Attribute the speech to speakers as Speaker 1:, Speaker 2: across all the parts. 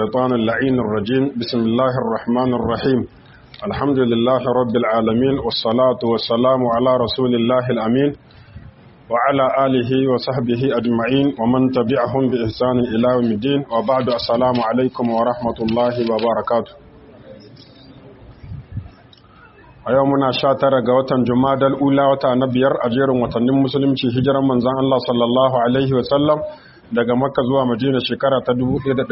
Speaker 1: الشيطان اللعين الرجيم بسم الله الرحمن الرحيم الحمد لله رب العالمين والصلاة والسلام على رسول الله الأمين وعلى آله وصحبه أجمعين ومن تبعهم بإحسان إلى يوم الدين وبعد السلام عليكم ورحمة الله وبركاته a yau muna sha tara ga watan jumadal ula wata na biyar a jerin watannin musulunci hijiran manzan Allah sallallahu alaihi wasallam daga makka zuwa madina shekara ta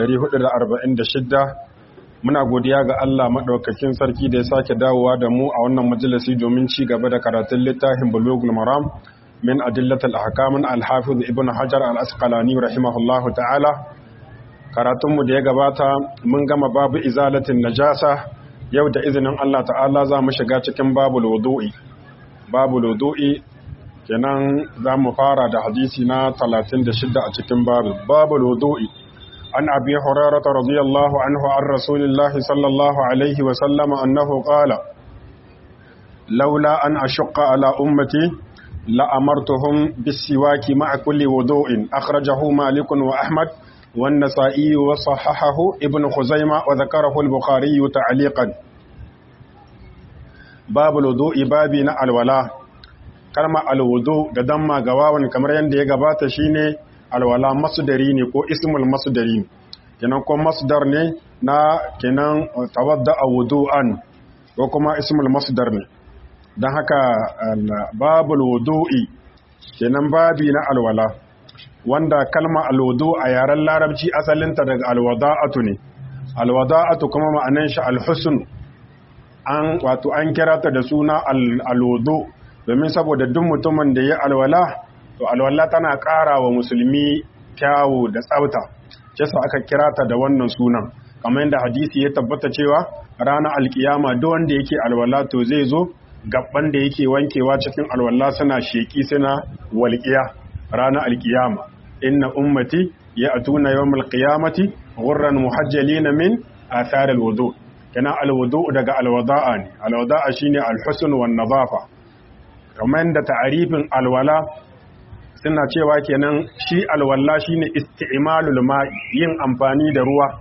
Speaker 1: 1446 muna godiya ga Allah maɗaukakin sarki da ya sake dawowa da mu a wannan majalisi domin ci gaba da karatun littafin bulugul maram min adillatul ahkamin al-hafiz ibn hajar al-asqalani rahimahullahu ta'ala karatunmu da ya gabata mun gama babu izalatin najasa yau da izinin Allah ta'ala za mu shiga cikin babul wudu'i babul wudu'i kenan za mu fara da hadisi na 36 a cikin babu babul wudu'i an abi hurairah radiyallahu anhu an rasulillah sallallahu alaihi wa sallama annahu qala laula an ashqa ala ummati la amartuhum bis-siwaki ma'a kulli wudu'in akhrajahu malik wa ahmad والنسائي وصححه ابن خزيمة وذكره البخاري تعليقا باب الوضوء بابنا الولاء kalma alwudu da damma gawawan kamar yadda ya gabata shine alwala masdari ne ko ismul masdari ne kenan ko masdar ne na kenan tawadda wudu'an ko kuma ismul masdar ne dan haka babul wudu'i kenan babi na alwala wanda kalma alwudu a yaren larabci asalinta daga alwada'atu ne alwada'atu kuma ma'anan shi alhusn an wato an kira ta da suna alwudu domin saboda duk mutumin da ya alwala to alwala tana ƙara wa musulmi kyawu da tsafta yasa aka kira ta da wannan sunan kamar yadda hadisi ya tabbata cewa ranar alkiyama duk wanda yake alwala to zai zo gabban da yake wankewa cikin alwala suna sheki suna walƙiya ranar alkiyama inna ummati ya atuna yawmal qiyamati ghurran muhajjalina min athar alwudu kana alwudu daga alwada'a ne alwada'a shine alhusn wan nadafa kamar da ta'arifin alwala suna cewa kenan shi alwala shine isti'malul ma'i yin amfani da ruwa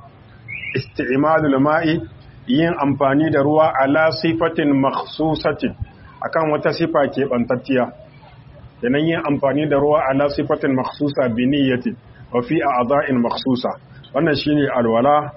Speaker 1: isti'malul ma'i yin amfani da ruwa ala sifatin makhsusatin akan wata sifa ke bantacciya yanan yin amfani da ruwa ala sifatin makhsusa bi niyyati wa fi a'dha'in makhsusa wannan shine alwala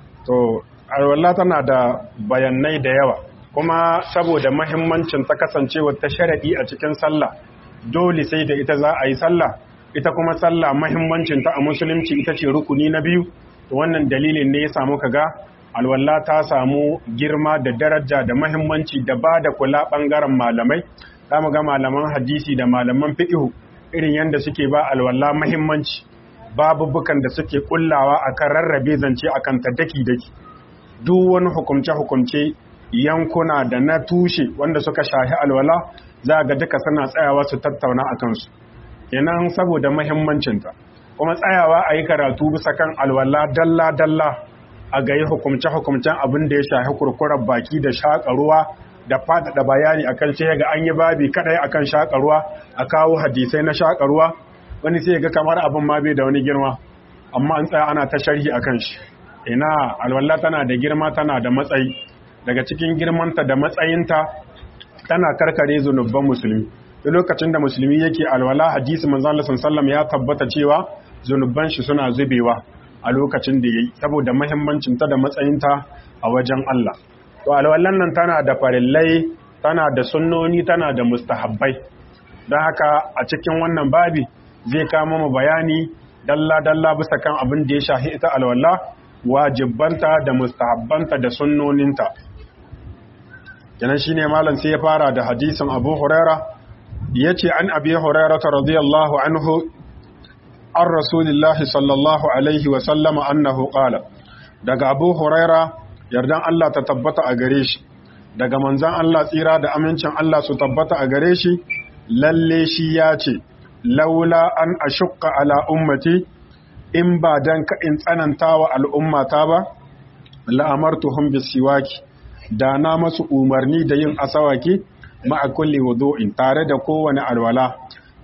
Speaker 1: to alwala tana da bayanai da yawa kuma saboda muhimmancin ta kasancewa ta sharadi a cikin sallah dole sai da ita za a yi sallah ita kuma sallah muhimmancin ta a musulunci ita ce rukuni na biyu to wannan dalilin ne ya samu kaga alwala ta samu girma da daraja da muhimmanci da ba da kula bangaren malamai za mu ga malaman hadisi da malaman fiƙihu irin yadda suke ba alwala mahimmanci babubukan da suke kullawa akan rarrabe zance akan ta daki-daki duk wani hukumce-hukumce yankuna da na tushe wanda suka shahi alwala za ga duka suna tsayawa su tattauna a kansu yanan saboda mahimmancinta kuma tsayawa a yi karatu bisa kan alwala dalla-dalla a ga yi hukumce-hukumcen abin da ya shahi kurkurar baki da shaƙa ruwa da faɗaɗa bayani akan sai ga an yi babi kadai akan shakarwa a kawo hadisai na shakarwa wani sai ga kamar abin ma bai da wani girma amma an tsaya ana ta sharhi akan shi ina alwala tana da girma tana da matsayi daga cikin girmanta da matsayinta tana karkare zunubban musulmi duk lokacin da musulmi yake alwala hadisi manzon Allah sallallahu ya tabbata cewa zunubban shi suna zubewa a lokacin da yayi saboda muhimmancin ta da matsayinta a wajen Allah to alwallan nan tana da farillai tana da sunnoni tana da mustahabbai don haka a cikin wannan babi zai kama mu bayani dalla-dalla bisa kan abin da ya shahi ita alwalla wajibbanta da mustahabbanta da sunnoninta kenan shine malam sai ya fara da hadisin Abu Huraira yace an Abi Huraira radiyallahu anhu an Rasulillahi sallallahu alaihi wa sallama annahu qala daga Abu Huraira yardan Allah ta tabbata a gare shi daga manzan Allah tsira da amincin Allah su tabbata a gare shi lalle shi ya ce laula an ashukka ala ummati in ba dan ka in tsananta wa al'ummata ba la'amartuhum bisiwaki da na masu umarni da yin asawaki ma'a kulli wudu'in tare da kowane alwala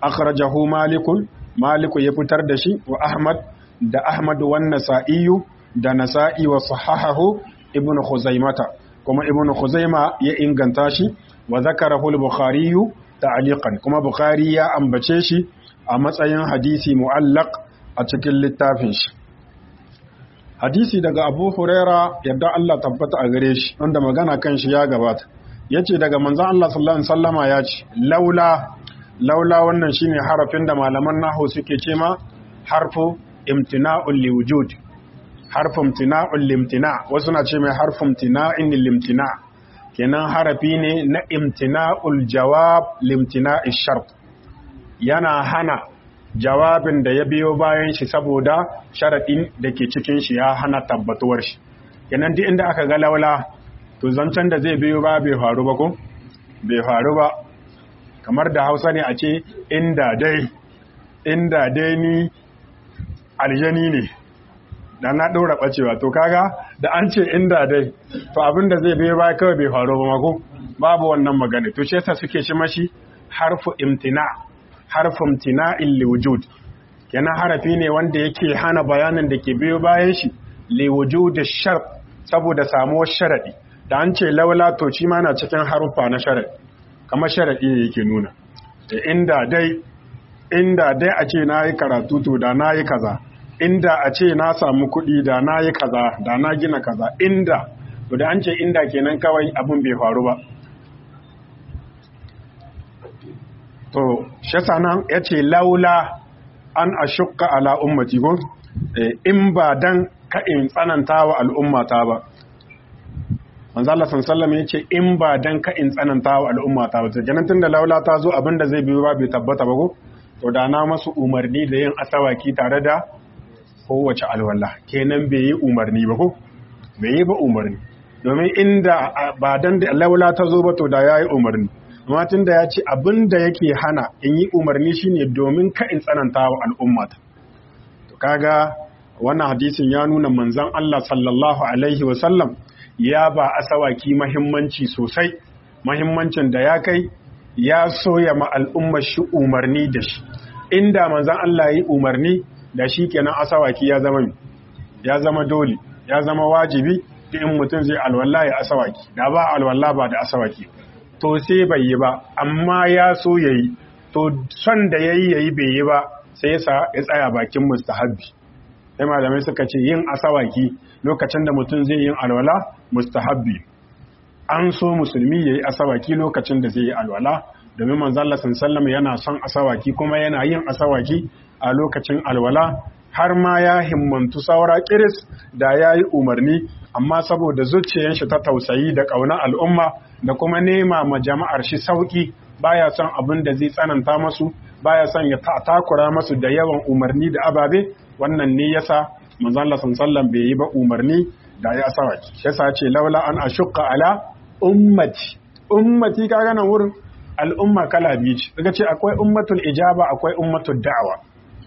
Speaker 1: akhrajahu malikun maliku ya fitar da shi wa ahmad da ahmad wan nasa'iyu da nasa'i wa sahahahu ibnu khuzaimata kuma ibnu khuzaima ya inganta shi wa zakarahu al-bukhari ta'liqan kuma bukhari ya ambace shi a matsayin hadisi mu'allaq a cikin littafin shi hadisi daga abu huraira yadda Allah tabbata a gare shi wanda magana kan shi ya gabata yace daga manzon Allah sallallahu alaihi wasallama ya ce laula laula wannan shine harafin da malaman nahwu suke ce ma harfu imtina'ul liwujud harfu imtina'ul limtina wasu na ce mai harfu imtina'in limtina kenan harafi ne na imtina'ul jawab limtina'ish shart yana hana jawabin da ya biyo bayan shi saboda sharaɗin da ke cikin shi ya hana tabbatuwar shi kenan duk inda aka ga laula to zancen da zai biyo ba bai faru ba ko bai faru ba kamar da hausa ne a ce inda dai inda dai ni aljani ne da na ɗora ɓacewa to kaga da an ce inda dai to abin da zai biyo ba kawai bai faru ba mako babu wannan magana to shi yasa suke shi mashi harfu imtina' harfin tina'in liwujud kenan harafi ne wanda yake hana bayanin da ke biyo bayan shi liwujud shar saboda samuwar sharadi da an ce laula to shi ma na cikin haruffa na sharadi kamar sharadi ne yake nuna da inda dai inda dai a ce na yi karatu to da na yi kaza inda a ce na samu kuɗi da na yi kaza da na gina kaza inda to da an ce inda kenan kawai abin bai faru ba to shasa nan ya ce laula an a shukka ala ummati ko in ba dan ka in tsananta wa al'ummata ba manzo Allah sallallahu ya ce in ba dan ka in tsananta wa al'ummata ba kenan tunda laula ta zo abinda zai biyo ba bai tabbata ba ko to da na masu umarni da yin asawaki tare da kowace alwala kenan bai yi umarni ba ko bai yi ba umarni domin inda ba dan da laula ta zo ba to da yayi umarni amma tun da ya ce abin da yake hana in yi umarni shine domin ka in tsananta wa al'ummata to kaga wannan hadisin ya nuna manzon Allah sallallahu alaihi wasallam ya ba asawaki mahimmanci sosai mahimmancin da ya kai ya soya ma al'ummar shi umarni da shi inda manzon Allah yi umarni da shi kenan asawaki ya zama ya zama dole ya zama wajibi in mutum zai alwala ya asawaki da ba alwala ba da asawaki to sai bai yi ba amma ya so ya yi to son da ya yi ya yi bai yi ba sai ya ya tsaya bakin mustahabbi sai malamai suka ce yin asawaki lokacin da mutum zai yin alwala mustahabbi an so musulmi ya yi asawaki lokacin da zai yi alwala domin manzalla sallallahu yana son asawaki kuma yana yin asawaki a lokacin alwala har ma ya himmantu saura kiris da ya yi umarni amma saboda zuciyar shi ta tausayi da ƙaunar al'umma da kuma nema ma jama'ar shi sauki baya son abin da zai tsananta masu baya son ya takura masu da yawan umarni da ababe wannan ne yasa manzon Allah sallallahu bai yi ba umarni da ya sawaki yasa ce laula an ashqa ala ummati ummati kaga nan wurin al'umma kala biyu ce daga ce akwai ummatul ijaba akwai ummatul da'awa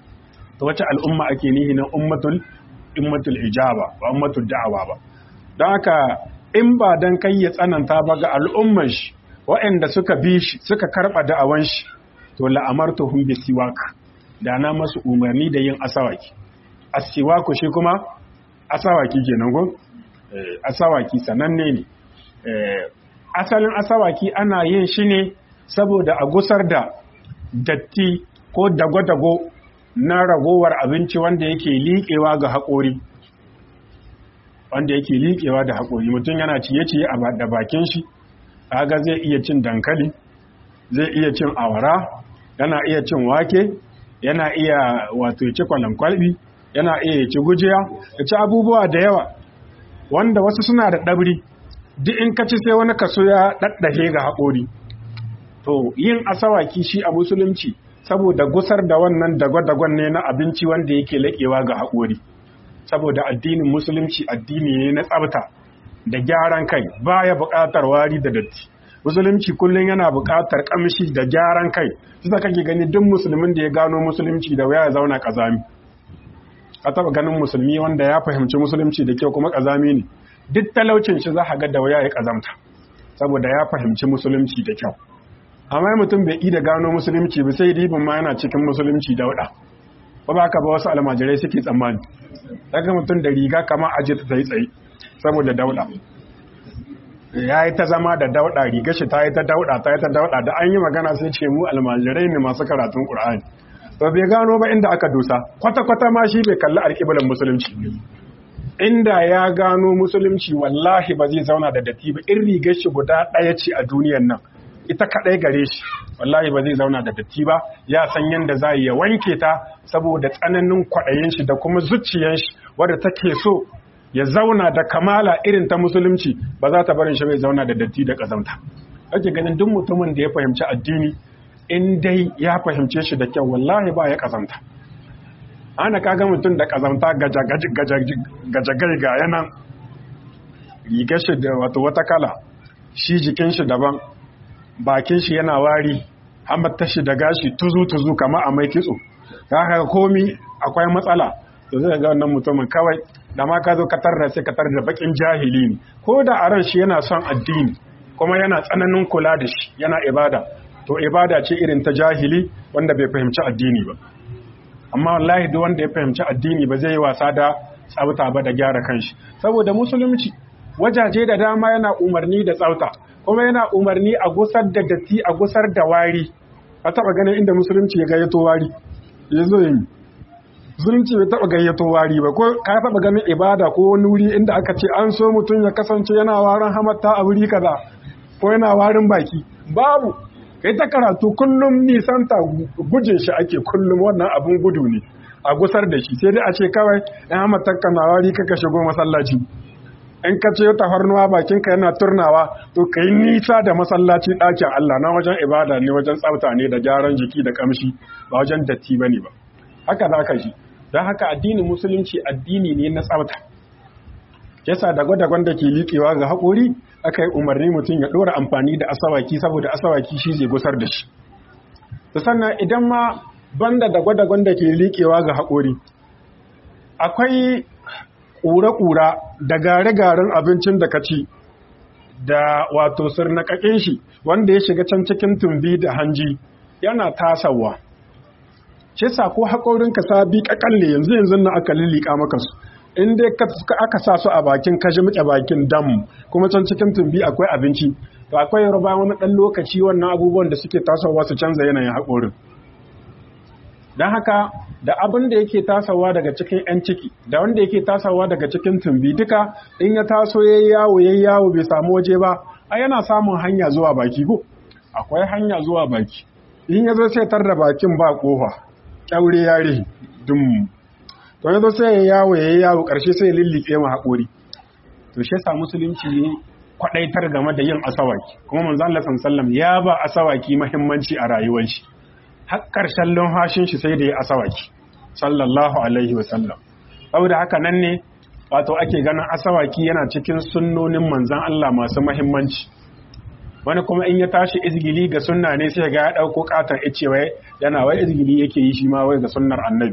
Speaker 1: to wace al'umma ake nihi na ummatul ummatul ijaba ba ummatul da'awa ba don haka in ba dan kai ya tsananta ba ga al'umman shi waɗanda suka bi shi suka karɓa da'awan shi to la'amartuhum bi siwak da na masu umarni da yin asawaki asiwaku shi kuma asawaki kenan go asawaki sananne ne asalin asawaki ana yin shi ne saboda a gusar da datti ko dago-dago na ragowar abinci wanda yake liƙewa ga haƙori wanda yake liƙewa da haƙori mutum yana ciye-ciye da bakin shi kaga zai iya cin dankali zai iya cin awara yana iya cin wake yana iya wato ci kwalbi yana iya ci gujiya ya ci abubuwa da yawa wanda wasu suna da ɗabri duk in ka ci sai wani kaso ya ɗaɗɗahe ga haƙori to yin asawaki shi a musulunci saboda gusar da wannan dagwa-dagwan ne na abinci wanda yake laƙewa ga haƙori saboda addinin musulunci addini ne na tsabta da gyaran kai baya buƙatar wari da datti musulunci kullum yana buƙatar ƙamshi da gyaran kai su kake gani duk musulmin da ya gano musulunci da waya ya zauna ƙazami a taɓa ganin musulmi wanda ya fahimci musulunci da kyau kuma ƙazami ne duk talaucin shi za a ga da waya ya ƙazamta saboda ya fahimci musulunci da kyau amma mutum bai da gano musulunci ba sai ribin ma yana cikin musulunci dauɗa ba ba ka ba wasu almajirai suke tsammani daga mutum da riga kama aje ta tsaye tsaye saboda dauda ya yi ta zama da dauda riga shi ta yi ta dauda ta yi ta dauda da an yi magana sai ce mu almajirai ne masu karatun qur'ani to bai gano ba inda aka dosa kwata kwata ma shi bai kalli alƙiblan musulunci inda ya gano musulunci wallahi ba zai zauna da datti ba in rigar shi guda ɗaya ce a duniyan nan ita kaɗai gare shi wallahi ba zai zauna da datti ba ya san yadda za ya wanke ta saboda tsananin kwaɗayin shi da kuma zuciyan shi wadda take so ya zauna da kamala irin ta musulunci ba za ta barin shi bai zauna da datti da ƙazamta ake ganin duk mutumin da ya fahimci addini in dai ya fahimce shi da kyau wallahi ba ya ƙazamta ana kaga mutum da ƙazamta gajagai ga yanan rigar shi da wata kala shi jikin shi daban bakin shi yana wari hamata shi da gashi tuzu-tuzu kama a mai kitso haka komi akwai matsala to zai ga wannan mutumin kawai da ma ka zo ka tarda sai ka tarda bakin jahili ne ko da a ran shi yana son addini kuma yana tsananin kula da shi yana ibada to ibada ce irin ta jahili wanda bai fahimci addini ba amma wallahi duk wanda ya fahimci addini ba zai yi wasa da tsafta ba da gyara kanshi saboda musulunci wajaje da dama yana umarni da tsafta kuma yana umarni a gusar da datti a gusar da wari a taba ganin inda musulunci ya gayyato wari ya zo yi musulunci bai taba gayyato wari ba ko ka taba ganin ibada ko wani wuri inda aka ce an so mutum ya kasance yana warin hamatta a wuri kaza ko yana warin baki babu kai ta karatu kullum nisanta guje shi ake kullum wannan abun gudu ne a gusar da shi sai dai a ce kawai ɗan hamatta na wari kaka shigo masallaci in ka ce tafarnuwa bakinka yana turnawa to ka yi nisa da masallaci ɗakin Allah na wajen ibada ne wajen tsafta ne da gyaran jiki da kamshi ba wajen datti ba ne ba haka za ka ji don haka addinin musulunci addini ne na tsafta yasa da gwada da ke liƙewa ga haƙori aka yi umarni mutum ya ɗora amfani da asawaki saboda asawaki shi zai gusar da shi sannan idan ma banda da gwada da ke liƙewa ga haƙori akwai ƙura-ƙura da gare-garen abincin da ka ci da wato sirnakakin shi wanda ya shiga can cikin tumbi da hanji yana tasawa ce sa ko haƙorinka sabi ƙaƙalle yanzu yanzu na aka lilika maka su in dai aka sa su a bakin kashi muke bakin dam kuma can cikin tumbi akwai abinci to akwai yarba wani ɗan lokaci wannan abubuwan da suke tasowa su canza yanayin haƙorin don haka da abin da yake tasawa daga cikin 'yan ciki da wanda yake tasawa daga cikin tumbi duka in ya taso ya yawo ya yawo bai samu waje ba a yana samun hanya zuwa baki ko akwai hanya zuwa baki in ya zo sai tar da bakin ba kofa kyaure yare dum to ya zo sai ya yawo ya yawo karshe sai ya lillike ma haƙori to shi yasa musulunci ne kwadaitar game da yin asawaki kuma manzo Allah sallallahu ya ba asawaki muhimmanci a rayuwar shi har ƙarshen lumfashin shi sai da ya asawaki sallallahu alaihi wasallam saboda haka nan ne wato ake ganin asawaki yana cikin sunnonin manzan Allah masu mahimmanci wani kuma in ya tashi izgili ga sunna ne sai ga ya ɗauko ƙaton ice wai yana wai izgili yake yi shi ma wai ga sunnar annabi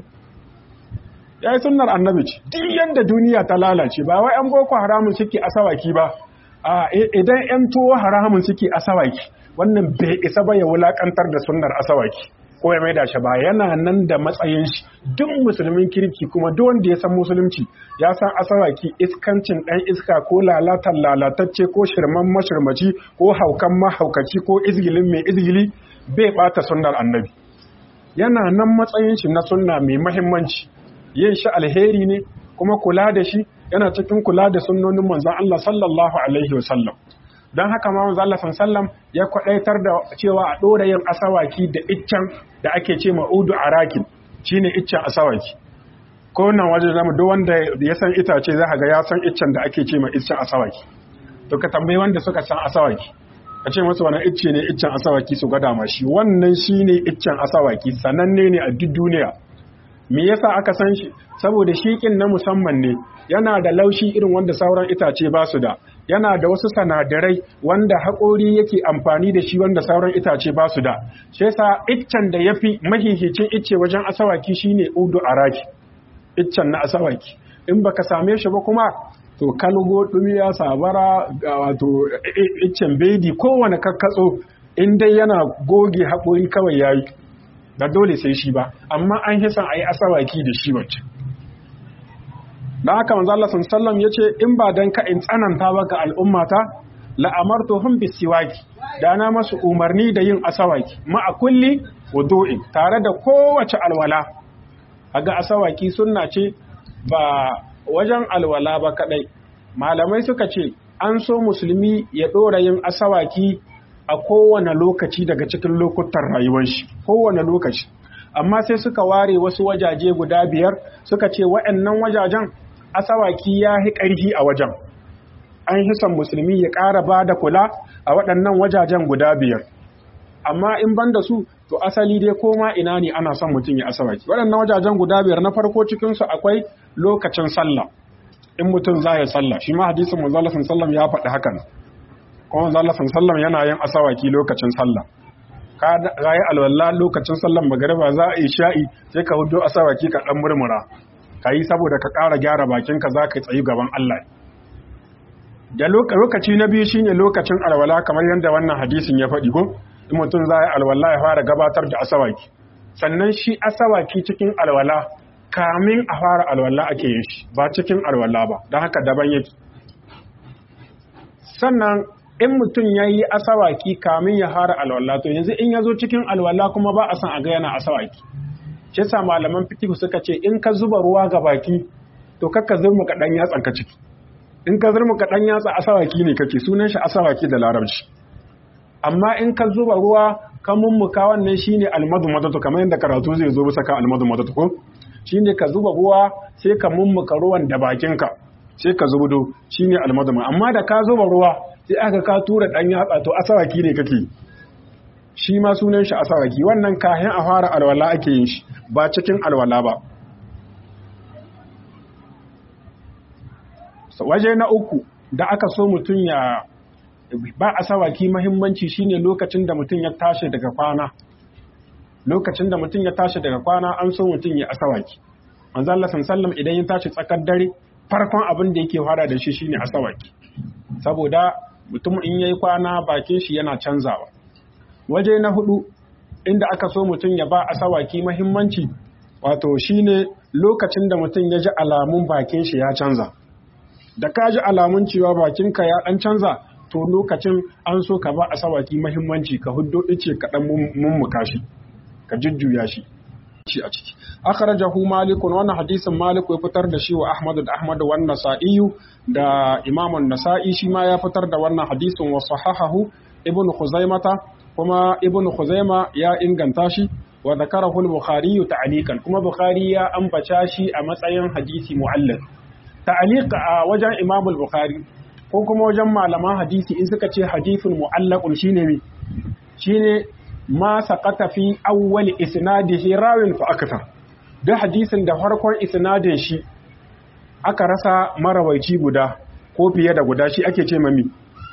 Speaker 1: ya yi sunnar annabi ce duk yadda duniya ta lalace ba wai an boko haramun suke asawaki ba a idan yan tuwo haramun suke asawaki wannan bai isa ba ya wulakantar da sunnar asawaki ko ya maida shi ba yana nan da matsayin shi duk musulmin kirki kuma duk wanda ya san musulunci ya san asawaki iskancin dan iska ko lalatan lalatacce ko shirman mashirmaci ko haukan mahaukaci ko izgilin mai izgili bai bata sunnar annabi yana nan matsayin shi na sunna mai mahimmanci yin shi alheri ne kuma kula da shi yana cikin kula da sunnonin manzon Allah sallallahu alaihi wasallam don haka ma manzo Allah sallam ya kwadaitar da cewa a dora yin asawaki da iccen da ake ce ma'udu arakin shine iccen asawaki ko nan waje zamu duk wanda ya san itace za ga ya san iccen da ake ce ma iccen asawaki to ka tambayi wanda suka san asawaki ka ce musu wani icce ne iccen asawaki su gada ma shi wannan shine iccen asawaki sananne ne a duk duniya me yasa aka san shi saboda shiƙin na musamman ne yana da laushi irin wanda sauran itace ba su da yana da wasu sanadarai wanda haƙori yake amfani da shi wanda sauran itace ba su da shi yasa iccen da yafi mahihicin icce wajen asawaki shine udu araki iccen na asawaki in baka same shi ba kuma to kalgo dumiya sabara wato iccen bedi kowane kakkatso in dai yana goge haƙori kawai yayi da dole sai shi ba amma an hisan a yi asawaki da shi wacce dan haka manzo Allah sallallahu yace in ba dan ka in tsananta ba ga al'ummata la amartuhum bisiwaki da na masu umarni da yin asawaki ma a kulli wudu'in tare da kowace alwala kaga asawaki sunna ce ba wajen alwala ba kadai malamai suka ce an so musulmi ya ɗora yin asawaki a kowane lokaci daga cikin lokutan rayuwar shi kowane lokaci amma sai suka ware wasu wajaje guda biyar suka ce waɗannan wajajen asawaki ya yi ƙarfi a wajen an hisan musulmi ya ƙara ba da kula a waɗannan wajajen guda biyar amma in ban da su to asali dai koma ina ne ana son mutum ya asawaki waɗannan wajajen guda biyar na farko cikinsu akwai lokacin sallah in mutum za ya sallah shi ma hadisin manzo Allah sallallahu ya faɗi hakan kuma manzo Allah sallallahu yana yin asawaki lokacin sallah ka rayi alwala lokacin sallan magariba za a yi sha'i sai ka hudo asawaki ka dan murmura kai saboda ka ƙara gyara bakin ka zaka tsayi gaban Allah da lokaci na biyu shine lokacin alwala kamar yadda wannan hadisin ya faɗi ko in mutum za ya alwala ya fara gabatar da asawaki sannan shi asawaki cikin alwala kamin a fara alwala ake yin shi ba cikin alwala ba don haka daban yake sannan in mutum ya yi asawaki kamin ya fara alwala to yanzu in ya zo cikin alwala kuma ba a san a ga yana asawaki shi sa malaman fikihu suka ce in ka zuba ruwa ga baki to kakka zurma ka dan yatsan ka ciki in ka zurma ka dan yatsa asawaki ne kake sunan shi asawaki da larabci amma in ka zuba ruwa ka mummuka wannan shine almadu madatu kamar yadda karatu zai zo bisa kan almadu madatu ko shine ka zuba ruwa sai ka mummuka ruwan da bakinka sai ka zubudo shine almadama amma da ka zuba ruwa sai aka ka tura dan yatsa to asawaki ne kake shi ma sunan shi asawaki wannan kayan a fara alwala ake yin shi ba cikin alwala ba waje na uku da aka so mutum ya ba asawaki mahimmanci shine lokacin da mutum ya tashi daga kwana lokacin da mutum ya tashi daga kwana an so mutum ya asawaki manzo Allah sallallahu idan ya tashi tsakar dare farkon abin da yake fara da shi shine asawaki saboda mutum in yayi kwana bakin shi yana canzawa waje na hudu inda aka so mutum ya ba asawaki mahimmanci wato shine lokacin da mutum ya ji alamun bakin shi ya canza da ka ji alamun cewa bakinka ya dan canza to lokacin an so ka ba asawaki mahimmanci ka huddo ice ka dan mummuka shi ka jujjuya shi shi a ciki akhrajahu malikun wannan hadisin maliku ya fitar da shi wa ahmad da ahmad wa nasa'i da imam an-nasa'i shi ma ya fitar da wannan hadisin wa sahahahu ibnu khuzaimata kuma ibnu khuzaima ya inganta shi wa zakarahu al-bukhari ta'liqan kuma bukhari ya ambaca shi a matsayin hadisi mu'allaq ta'liq a wajen imam al-bukhari ko kuma wajen malaman hadisi in suka ce hadithun mu'allaqun shine me shine ma saqata fi awwal isnadihi rawin fa akthar da hadisin da farkon isnadin shi aka rasa marawaici guda ko fiye da guda shi ake ce mami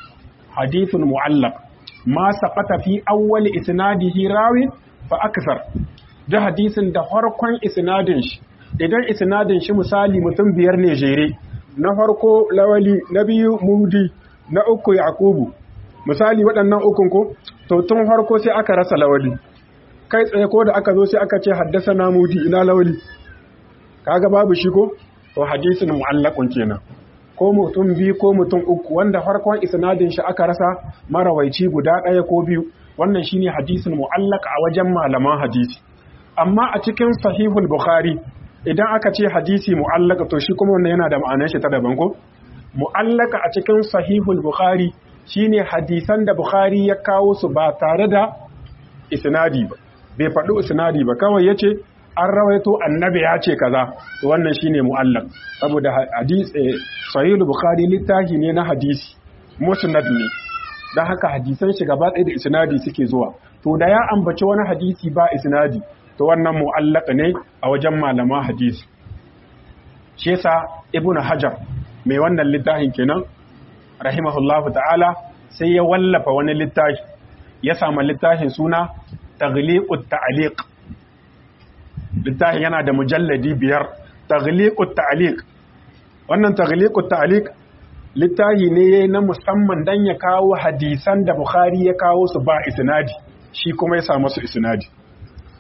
Speaker 1: hadithun mu'allaq ma saqata fi awwal isnadihi rawin fa akthar da hadisin da farkon isnadin shi idan isnadin shi misali mutum biyar ne jere na farko lawali na biyu mudi na uku yaqubu misali waɗannan ukun ko to tun farko sai aka rasa lawali kai tsaye ko da aka zo sai aka ce haddasa na mudi ina lawali kaga babu shi ko to hadisin mu'allaqun kenan ko mutum biyu ko mutum uku wanda farkon isnadin shi aka rasa marawaici guda ɗaya ko biyu wannan shine hadisin mu'allaq a wajen malaman hadisi amma a cikin sahihul bukhari idan aka ce hadisi mu'allaka to shi kuma wannan yana da ma'anar shi ta daban ko mu'allaka a cikin sahihul bukhari shine hadisan da bukhari ya kawo su ba tare da isnadi ba bai faɗi isnadi ba kawai yace an rawaito annabi ya ce kaza to wannan shine mu'allaq saboda hadisi sahihul bukhari littafi ne na hadisi musnad ne dan haka hadisan shi gaba ɗaya da isnadi suke zuwa to da ya ambaci wani hadisi ba isnadi to wannan mu'allaka ne a wajen malaman hadisi shi yasa ibnu hajar mai wannan littafin kenan rahimahullahu ta'ala sai ya wallafa wani littafi ya samu littafin suna taghliqut ta'liq littafin yana da mujalladi biyar taghliqut ta'liq wannan taghliqut ta'liq littafi ne na musamman dan ya kawo hadisan da bukhari ya kawo su ba isnadi shi kuma ya samu su isnadi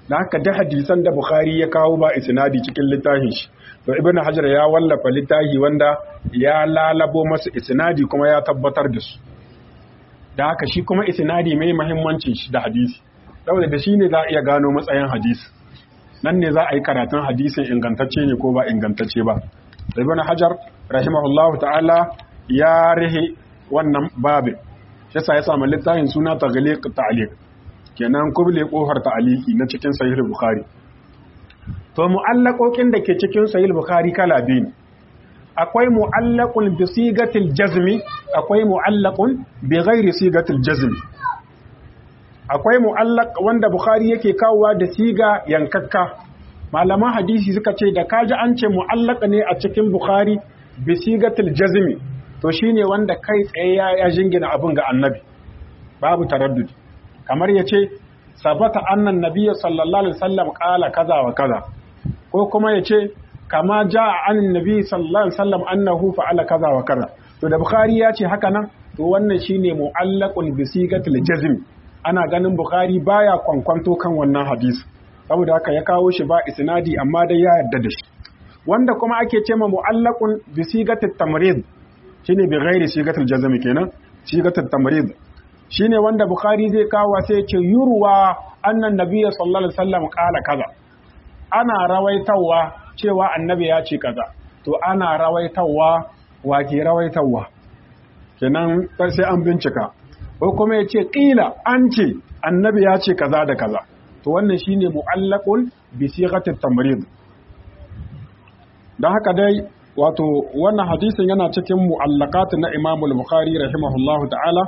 Speaker 1: da haka da hadisan da Bukhari ya kawo ba isnadi cikin littafin shi to Ibn Hajar ya wallafa littafi wanda ya lalabo masa isnadi kuma ya tabbatar da su da haka shi kuma isnadi mai muhimmancin shi da hadisi saboda da shi ne za a iya gano matsayin hadisi nan ne za a yi karatun hadisin ingantacce ne ko ba ingantacce ba Ibn Hajar rahimahullahu ta'ala ya rihe wannan babin yasa ya samu littafin suna taghliq ta'liq kenan kuble kofar ta'liqi na cikin sahih bukhari to mu'allaqokin da ke cikin sahih bukhari kala biyu akwai mu'allaqun bi sigatil jazmi akwai mu'allaqun bi ghairi sigatil jazmi akwai mu'allaq wanda bukhari yake kawowa da siga yankakka malaman hadisi suka ce da kaji an ce mu'allaq ne a cikin bukhari bi sigatil jazmi to shine wanda kai tsaye ya jingina abin ga annabi babu taraddudi kamar yace sabata annan nabiyyu sallallahu alaihi wasallam qala kaza wa kaza ko kuma yace kama jaa anin nabi sallallahu alaihi wasallam annahu fa'ala kaza wa kaza to da bukhari ya ce haka nan to wannan shine mu'allaqun bi sigatil jazm ana ganin bukhari baya kwankwanto kan wannan hadisi saboda haka ya kawo shi ba isnadi amma dai ya yarda da shi wanda kuma ake ce ma mu'allaqun bi sigatit tamrid shine bi ghairi sigatil jazm kenan sigatit tamrid shine wanda bukhari zai kawo sai ya ce yurwa annan nabiyyu sallallahu alaihi wasallam qala kaza ana rawaitawa cewa annabi ya ce kaza to ana rawaitawa wa ke rawaitawa kenan sai an bincika ko kuma ya ce ƙila an ce annabi ya ce kaza da kaza to wannan shine mu'allaqun bi sighatit tamrid dan haka dai wato wannan hadisin yana cikin mu'allaqat na Imam al-Bukhari rahimahullahu ta'ala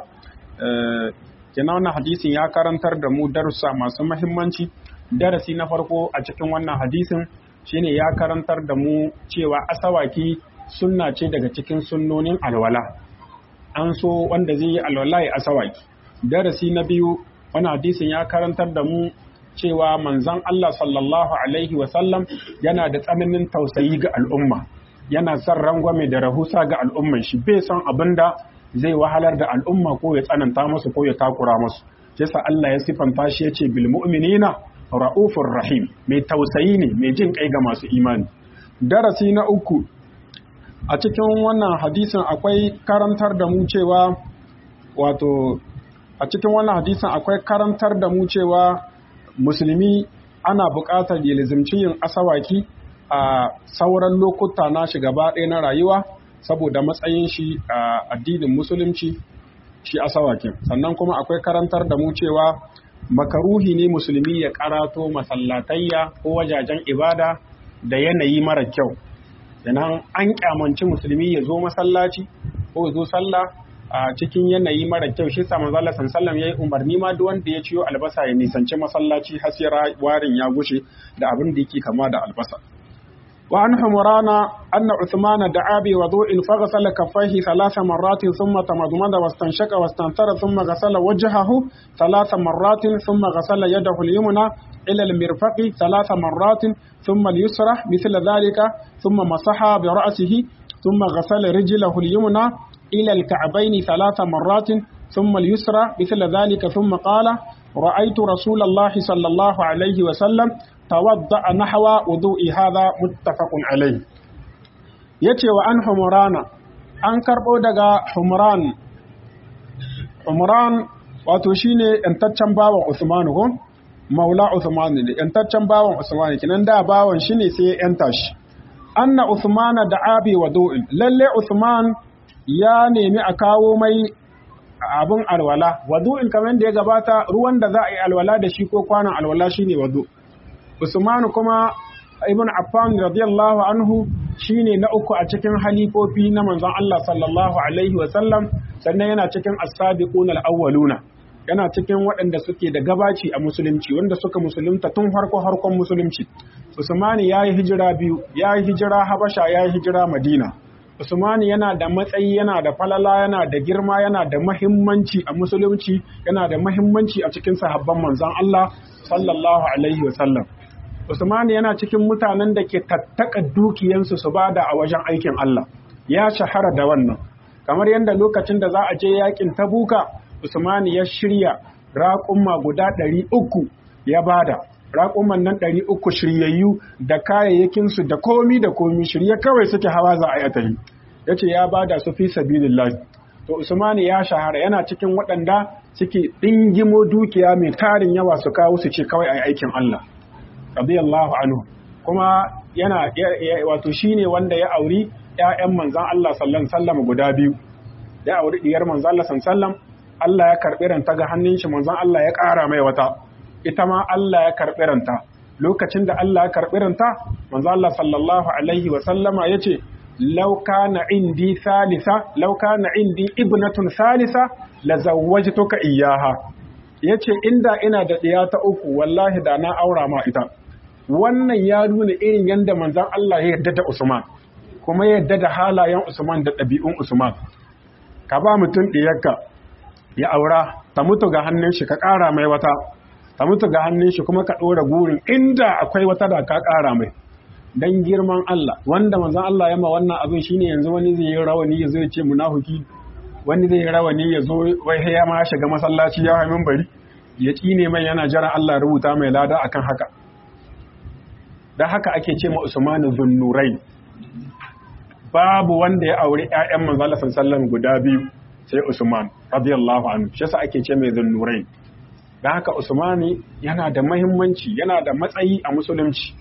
Speaker 1: kenan wannan hadisin ya karantar da mu darussa masu muhimmanci darasi na farko a cikin wannan hadisin shine ya karantar da mu cewa asawaki sunna ce daga cikin sunnonin alwala an so wanda zai yi alwala ya asawaki darasi na biyu wani hadisin ya karantar da mu cewa manzon Allah sallallahu alaihi wasallam yana da tsananin tausayi ga al'umma yana son rangwame da rahusa ga al'umman shi bai son abin da zai wahalar da al'umma ko ya tsananta musu ko ya takura musu yasa Allah ya sifanta shi yace bil mu'minina ra'ufur rahim mai tausayi ne mai jin kai ga masu imani darasi na uku a cikin wannan hadisin akwai karantar da mu cewa wato a cikin wannan hadisin akwai karantar da mu cewa musulmi ana buƙatar ya lizimci yin asawaki a sauran lokuta na shi gaba ɗaya na rayuwa saboda matsayin shi a addinin musulunci shi asawakin sannan kuma akwai karantar da mu cewa makaruhi ne musulmi ya karato masallatayya ko wajajen ibada da yanayi mara kyau Sannan an kyamanci musulmi ya zo masallaci ko ya zo sallah a cikin yanayi mara kyau shi sa manzo Allah sallallahu yayi umarni ma duk wanda ya ciyo albasa ya nisanci masallaci har sai warin ya gushe da abin da yake kama da albasa وعن حمران أن عثمان دعا بوضوء فغسل كفيه ثلاث مرات ثم تمضمض واستنشق واستنثر ثم غسل وجهه ثلاث مرات ثم غسل يده اليمنى إلى المرفق ثلاث مرات ثم اليسرى مثل ذلك ثم مسح برأسه ثم غسل رجله اليمنى إلى الكعبين ثلاث مرات ثم اليسرى مثل ذلك ثم قال رأيت رسول الله صلى الله عليه وسلم tawadda nahwa wudu'i hadha muttafaqun alayhi yace wa an humrana an karbo daga humran humran wato shine yantaccen bawan Usman ko maula Usman ne yantaccen bawan Usman kinan da bawan shine sai ya yanta shi anna Usman da abi wudu'in lalle Usman ya nemi a kawo mai abun alwala wadu'in kamar da ya gabata ruwan da za a yi alwala da shi ko kwanan alwala shine wadu' Usmanu kuma Ibn Affan radiyallahu anhu shine na uku a cikin halifofi na manzon Allah sallallahu alaihi wa sallam sannan yana cikin as-sabiquna al-awwaluna yana cikin waɗanda suke da gabaci a musulunci wanda suka musulunta tun farko harkon musulunci Usmani yayi hijira biyu yayi hijira Habasha yayi hijira Madina Usmani yana da matsayi yana da falala yana da girma yana da mahimmanci a musulunci yana da mahimmanci a cikin sahabban manzon Allah sallallahu alaihi wa sallam Usmani yana cikin mutanen da ke tattaka dukiyansu su bada a wajen aikin Allah. Ya shahara da wannan. Kamar yadda lokacin da za a je yakin Tabuka, Usmani ya shirya raƙumma guda ɗari uku ya bada. raƙuman nan ɗari uku shiryayyu da kayayyakinsu da komi da komi shirye kawai suke hawa za a yi tahi ya ce ya ba da su fi sabilillahi to usmani ya shahara yana cikin waɗanda suke ɗingimo dukiya mai tarin yawa su kawo su ce kawai a aikin Allah radiyallahu anhu kuma yana wato shine wanda ya auri ƴaƴan manzon Allah sallallahu alaihi guda biyu ya auri diyar manzon Allah sallallahu Allah ya karɓi ranta ga hannun shi manzon Allah ya ƙara mai wata ita ma Allah ya karɓi ranta lokacin da Allah ya karɓi ranta manzon Allah sallallahu alaihi wa sallama yace law kana indi salisa law kana indi ibnatun salisa la zawwajtuka iyyaha yace inda ina da ɗiya ta uku wallahi da na aura ma ita wannan ya nuna irin yadda manzon Allah ya yarda da Usman kuma ya yarda da halayen Usman da ɗabi'un Usman ka ba mutum ɗiyarka ya aura ta mutu ga hannun shi ka ƙara mai wata ta mutu ga hannun shi kuma ka ɗora gurin inda akwai wata da ka ƙara mai dan girman Allah wanda manzon Allah ya ma wannan abin shine yanzu wani zai yi rawani ya zo ya ce munafiki wani zai yi rawani ya zo wai ya ma shiga masallaci ya hamin bari ya tsine mai yana jiran Allah rubuta mai lada akan haka da haka ake ce ma Usmanu Zunnurai babu wanda ya auri ƴaƴan manzon Allah sallallahu guda biyu sai Usman radiyallahu anhu shi yasa ake ce mai Zunnurai da haka Usmani yana da muhimmanci yana da matsayi a musulunci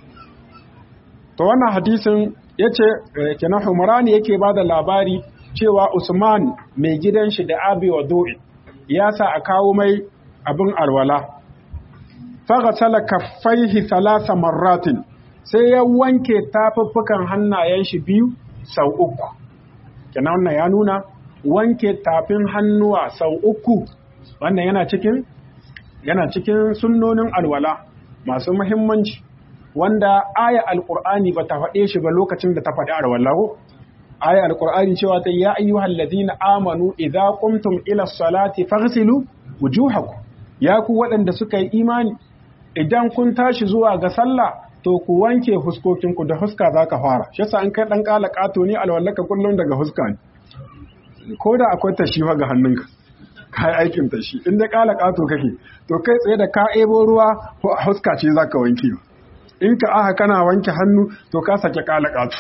Speaker 1: to wannan hadisin yace kenan Humrani yake bada labari cewa Usman mai gidan shi da Abi Wadu'i ya sa a kawo mai abin alwala faghsala kaffaihi thalatha marratin sai ya wanke tafuffukan hannayen shi biyu sau uku kenan wannan ya nuna wanke tafin hannuwa sau uku wannan yana cikin yana cikin sunnonin alwala masu muhimmanci wanda aya alqur'ani ba ta faɗe shi ba lokacin da ta faɗi alwala ko aya alqur'ani cewa ta ya ayyuhal ladina amanu idza qumtum ila salati faghsilu wujuhakum ya ku waɗanda suka yi imani idan kun tashi zuwa ga sallah to ku wanke huskokinku da huska za ka fara shi yasa an kai ɗan ƙala ƙato ne alwallaka kullum daga huska ne ko da akwai tashi ga hannunka ka yi aikin tashi in da ƙala ƙato kake to kai tsaye da ka ebo ruwa ko a huska ce za ka wanke in ka aha kana wanke hannu to ka sake ƙala ƙato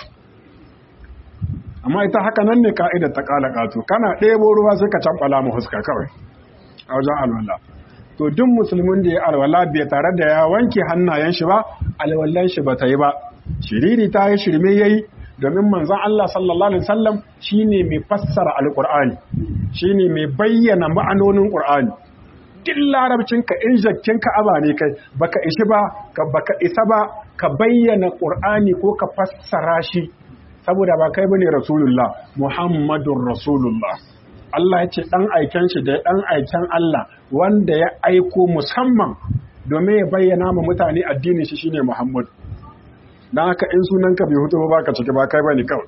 Speaker 1: amma ita haka nan ne ka'idar ta ƙala ƙato kana ɗebo ruwa sai ka camɓala mu huska kawai a wajen alwala to duk musulmin da ya alwala bai tare da ya wanke hannayen shi ba alwallan shi ba ta yi ba shiriri ta yi shirme yayi domin manzon Allah sallallahu alaihi wasallam shine mai fassara alqur'ani shine mai bayyana ma'anonin qur'ani duk larabcin ka in jakkin ka aba ne kai baka ishi ba ka baka isa ba ka bayyana qur'ani ko ka fassara shi saboda ba kai bane rasulullah muhammadur rasulullah Allah ya ce ɗan aiken shi da ɗan aiken Allah wanda ya aiko musamman domin ya bayyana ma mutane addinin shi shine Muhammad. Don haka in sunan ka bai hutu ba ka ciki ba kai bane kawai.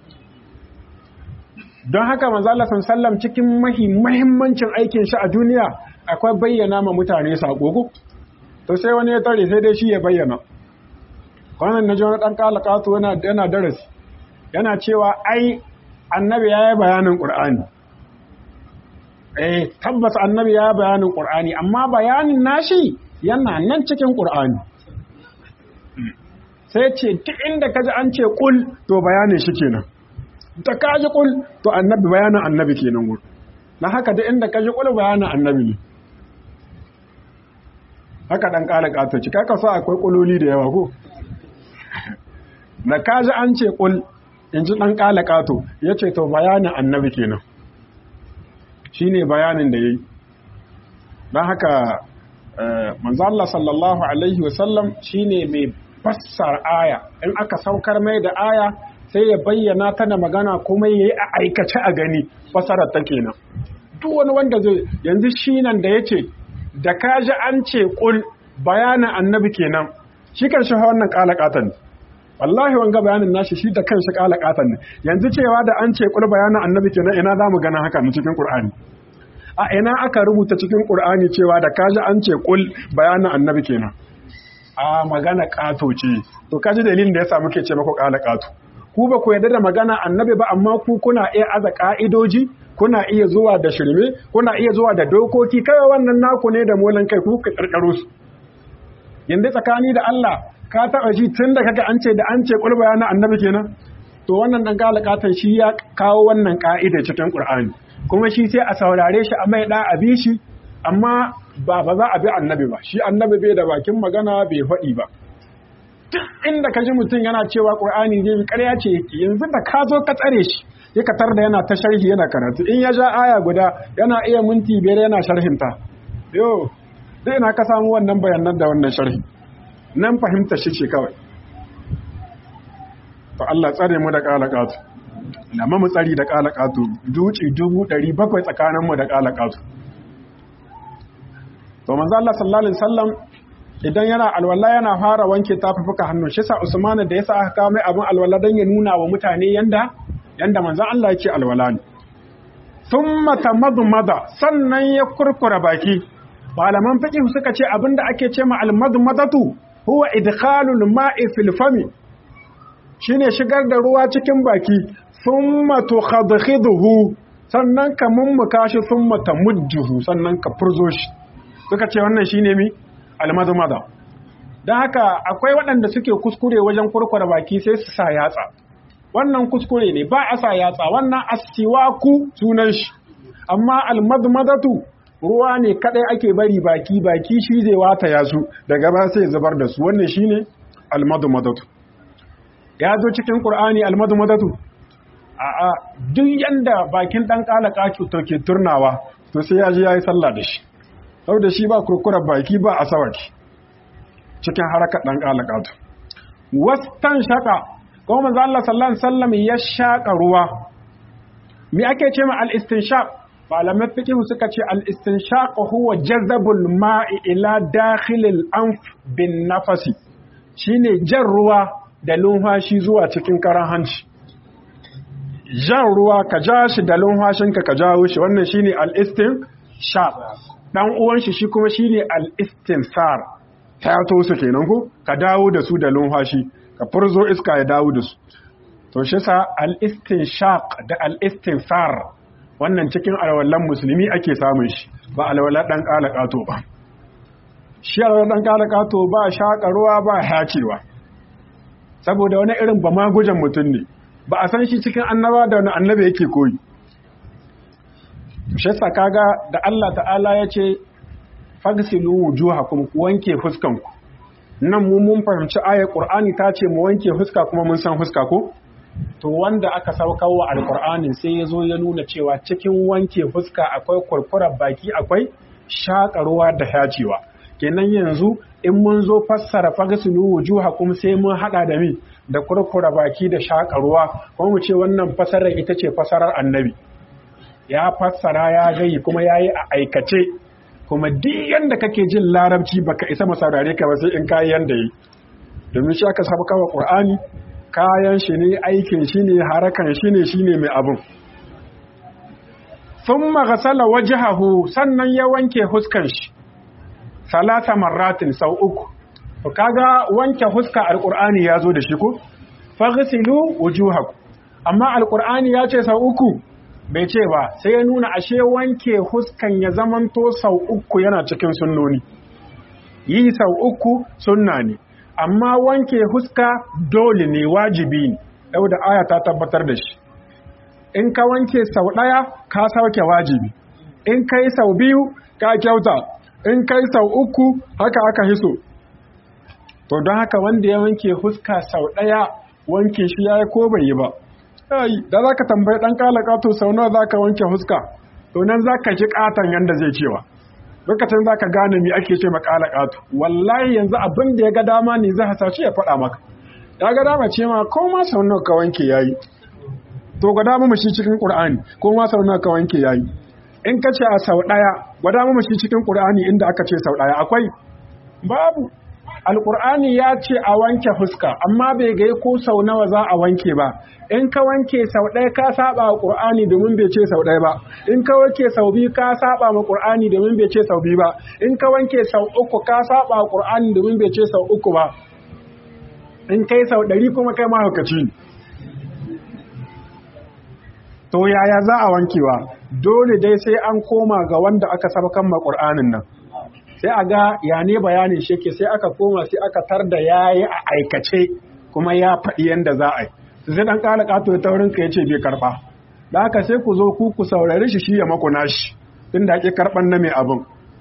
Speaker 1: Don haka manzo Allah sallam cikin mahimmancin aikin shi a duniya akwai bayyana ma mutane sako To sai wani ya tare sai dai shi ya bayyana. Kwanan na ji wani ɗan kalakatu yana yana darasi. Yana cewa ai annabi ya yi bayanin Qur'ani. eh tabbas annabi ya bayanin qur'ani amma bayanin nashi yana nan cikin qur'ani sai ce duk inda kaji an ce kul to bayanin shi kenan da kaji kul to annabi bayanin annabi kenan gur na haka duk inda kaji kul bayanin annabi ne haka dan kala kato ci kaka sa akwai kuloli da yawa ko na kaji an ce kul in ji dan kala kato yace to bayanin annabi kenan shi ne bayanin da ya yi don haka manzala sallallahu alaihi wasallam shi ne mai fassar aya in aka saukar mai da aya sai ya bayyana ta da magana kuma ya yi a aikace a gani fassarar ta kenan duk wani wanda zai yanzu shi nan da ya ce da ka ji an ce kul bayanin annabi kenan shi kan shi wannan kalakatan wallahi wanga bayanin nashi shi da kanshi kala katan ne yanzu cewa da an ce kul bayanin annabi kenan ina za mu gana haka ne cikin qur'ani a ina aka rubuta cikin qur'ani cewa da kaji an ce kul bayanin annabi kenan a magana kato ce to kaji dalilin da yasa muke ce mako kala kato ku ba ku yarda da magana annabi ba amma ku kuna iya aza ka'idoji kuna iya zuwa da shirme kuna iya zuwa da dokoki kawai wannan naku ne da molan kai ku ka karkaro su yanzu tsakani da Allah ka taɓa ji tun da kaga an ce da an ce ƙulba na annabi kenan to wannan dan galakatan shi ya kawo wannan ka'ida cikin Qur'ani kuma shi sai a saurare shi a mai da a bi shi amma ba ba za a bi annabi ba shi annabi bai da bakin magana bai faɗi ba duk inda ka ji mutum yana cewa Qur'ani zai ƙarya ce yanzu da ka zo ka tsare shi ya ka da yana ta sharhi yana karatu in ya ja aya guda yana iya minti biyar yana sharhinta yo dai na ka samu wannan bayanan da wannan sharhi nan fahimta shi ce kawai to Allah tsare mu da kalakatu lamma mu tsari da kalakatu duci dubu ɗari bakwai tsakaninmu da kalakatu to manzo Allah sallallahu alaihi wasallam idan yana alwala yana fara wanke tafuka hannun shi sa Usman da yasa aka kawo mai abin alwala dan ya nuna wa mutane yanda yanda manzo Allah yake alwala ne thumma tamadmada sannan ya kurkura baki malaman fiqh suka ce abinda ake ce ma almadmadatu huwa idkhalul ma'i fil fami shine shigar da ruwa cikin baki thumma tukhadhiduhu sannan ka mummuka shi thumma tamujjuhu sannan ka furzo shi suka ce wannan shine mi almadmada dan haka akwai waɗanda suke kuskure wajen kurkura baki sai su sa yatsa wannan kuskure ne ba a sa yatsa wannan asiwaku sunan shi amma almadmadatu ruwa ne kadai ake bari baki baki shi zai wata yasu daga ba sai zubar da su wannan shine almadmadatu ya zo cikin Qur'ani almadmadatu a a duk yanda bakin dan kalaka to ke turnawa to sai ya ji yayi sallah da shi saboda shi ba kurkurar baki ba asawaki cikin harakar dan kalaka to wastan shaka kuma manzo Allah sallallahu alaihi wasallam ya shaka ruwa me ake ce ma al-istinshaq malamai fiqh suka ce al-istinshaq huwa jazabul ma'i ila dakhilil anf bin nafasi shine jan ruwa da lumfashi zuwa cikin karan hanci jan ruwa ka ja shi da lumfashinka ka jawo shi wannan shine al-istinshaq dan uwan shi shi kuma shine al-istinsar ta to su kenan ko ka dawo da su da lumfashi ka furzo iska ya dawo da su to shi sa al-istinshaq da al-istinsar wannan cikin alwalan musulmi ake samun shi ba alwala dan kalakato ba shi alwala dan kalakato ba shaka ruwa ba hacewa saboda wani irin ba magujan mutum ne ba a san shi cikin annaba da wani annabi yake koyi shi sa kaga da Allah ta'ala ya ce fagsilu wujuhakum ku wanke fuskanku nan mu mun fahimci ayar Qur'ani ta ce mu wanke fuska kuma mun san fuska ko to wanda aka saukar wa alqur'anin sai ya zo ya nuna cewa cikin wanke fuska akwai kurkurar baki akwai shakarwa da hacewa kenan yanzu in mun zo fassara fagsilu wujuhakum sai mun hada da mi da kurkura baki da shakarwa kuma mu ce wannan fasarar ita ce fasarar annabi ya fassara ya gayi kuma yayi a aikace kuma duk yanda kake jin larabci baka isa masaurare ka ba sai in kayi yanda yi domin shi aka saba kawa qur'ani kayan shi ne aikin shi ne harakan shi ne shine mai abun thumma ghasala wajhahu sannan ya wanke huskan shi salasa marratin sau uku to kaga wanke huska alqur'ani ya zo da shi ko faghsilu wujuhakum amma alqur'ani ya ce sau uku bai ce ba sai ya nuna ashe wanke huskan ya zamanto sau uku yana cikin sunnoni yi sau uku sunna ne amma wanke huska dole ne wajibi ne yau da aya ta tabbatar da shi in ka wanke sau ɗaya ka sauke wajibi in ka yi sau biyu ka kyauta in ka yi sau uku haka aka hiso to don haka wanda ya wanke huska sau ɗaya wanke shi ya yi ko bai yi ba ai da za ka tambayi ɗan ƙalaƙa to sau nawa za ka wanke huska to nan za ka ji ƙaton yanda zai cewa lokacin za ka gane mi ake ce maƙalaƙa to wallahi yanzu abin da ya ga dama ne zai hasashe ya faɗa maka ya ga dama ce ma ko ma sau nawa ka wanke yayi to ga dama mu shi cikin ƙur'ani ko ma sau nawa ka wanke yayi in ka ce a sau ɗaya gwada mu shi cikin ƙur'ani inda aka ce sau ɗaya akwai babu alƙur'ani ya ce a wanke fuska amma bai gai ko sau nawa za a wanke ba in ka wanke sau ɗaya ka saba wa ƙur'ani domin bai ce sau ɗaya ba in ka wanke sau biyu ka saba wa ƙur'ani domin bai ce sau biyu ba in ka wanke sau uku ka saba wa ƙur'ani domin bai ce sau uku ba in kai sau ɗari kuma kai mahaukaci ne to yaya za a wankewa dole dai sai an koma ga wanda aka sabakan ma ƙur'anin nan
Speaker 2: sai a ga ya ne bayanin shi ke sai aka koma sai aka tar da ya yi a aikace kuma ya faɗi yadda za a yi su sai ɗan ƙala ƙato ta wurin ka ya ce bai karɓa da haka sai ku zo ku ku saurari shi shi ya maku nashi tun da ake karɓan na mai abin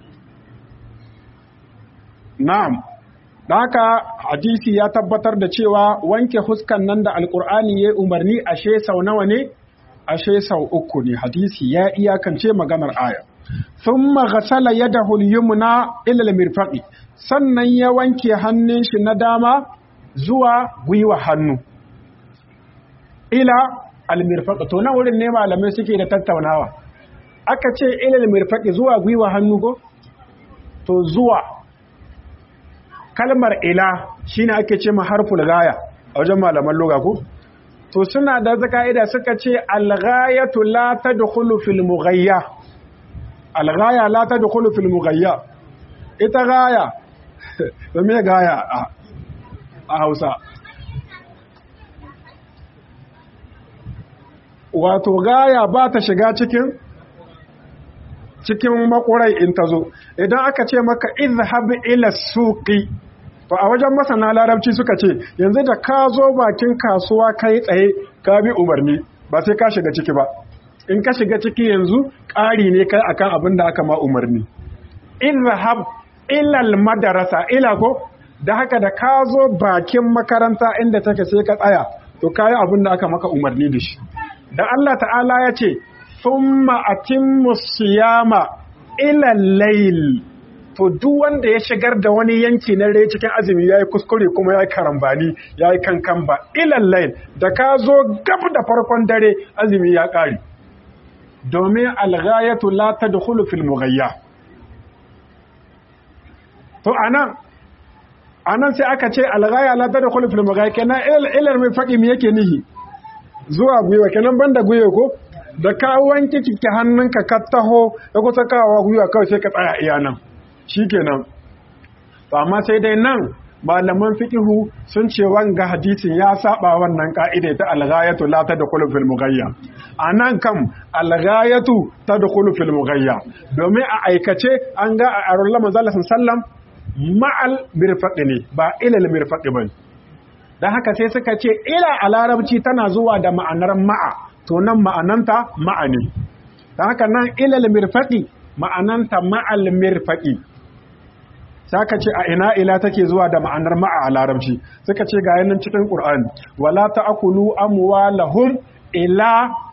Speaker 2: na'am da haka hadisi ya tabbatar da cewa wanke huskan nan da alƙur'ani ya umarni ashe sau nawa ne ashe sau uku ne hadisi ya iyakance maganar aya thumma ghasala yadahu al-yumna ila al-mirfaqi sannan ya wanke hannun shi na dama zuwa gwiwa hannu ila al-mirfaqi to nan wurin ne malamai suke da tattaunawa aka ce ila al-mirfaqi zuwa gwiwa hannu ko to zuwa kalmar ila shine ake ce ma harful gaya a wajen malaman lugha ko to suna da ka'ida suka ce al-ghayatu la tadkhulu fil mughayya al-ghaya la tadkhulu fil mughayya ita gaya to me gaya a Hausa wato gaya ba ta shiga cikin cikin makurai in ta zo idan aka ce maka izhab ila suqi to a wajen masana larabci suka ce yanzu da ka zo bakin kasuwa kai tsaye ka bi umarni ba sai ka shiga ciki ba in ka shiga ciki yanzu ƙari ne kai akan abin da aka ma umarni izhab ila madarasa ila ko da haka da ka zo bakin makaranta inda take sai ka tsaya to kayi abin da aka maka umarni da shi da Allah ta'ala ya ce thumma atimmu siyama ila layl to duk wanda ya shigar da wani yanki na rai cikin azumi yayi kuskure kuma yayi karambani yayi kankan ba ila layl da ka zo gab da farkon dare azumi ya kare domin alghayatu la tadkhulu fil mughayya to anan anan sai aka ce alghaya la tadkhulu fil mughayya kenan ilal mai faqi me yake nihi zuwa gwiwa kenan banda gwiwa ko da ka wanke kike hannunka ka taho da kusa kawo gwiwa kawai sai ka tsaya iya nan shikenan to amma sai dai nan malaman fiqhu sun ce wanga hadisin ya saba wannan ka'ida ta al-ghayatu la tadkhulu fil mughayya anan kam al-ghayatu tadkhulu fil mughayya domin a aikace an ga a arulla manzo sallam ma'al mirfaqi ne ba ilal mirfaqi bane dan haka sai suka ce ila a larabci tana zuwa da ma'anar ma'a to nan ma'ananta ma'a ne dan haka nan ilal mirfaqi ma'ananta ma'al mirfaqi saka ce a ina ila take zuwa da ma'anar ma'a a larabci suka ce ga yanin cikin qur'ani wala ta'kulu amwalahum ila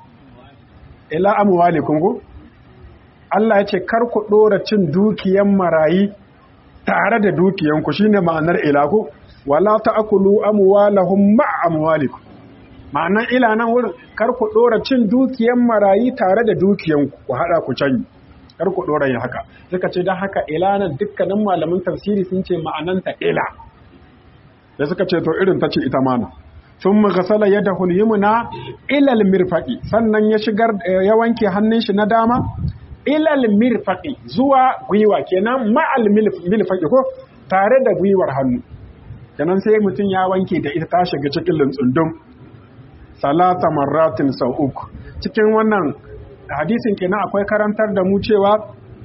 Speaker 2: ila amwalikum go Allah ya ce kar ku dora cin dukiyan marayi tare da dukiyanku shine ma'anar ila ko wala ta'kulu amwalahum ma'a amwalikum ma'anar ila nan wurin kar ku dora cin dukiyan marayi tare da dukiyanku ku hada ku canyi kar ku dora yin haka suka ce don haka ilanan dukkanin malamin tafsiri sun ce ma'ananta ila da suka ce to irin ta ce ita mana sun magasala yadda hulyumuna ilal mirfaqi sannan ya shigar ya wanke hannun shi na dama ilal mirfaqi zuwa gwiwa kenan ma'al milfaqi ko tare da gwiwar hannu kenan sai mutum ya wanke da ita ta shiga cikin lintsundum salata marratin sau uku cikin wannan hadisin kenan akwai karantar da mu cewa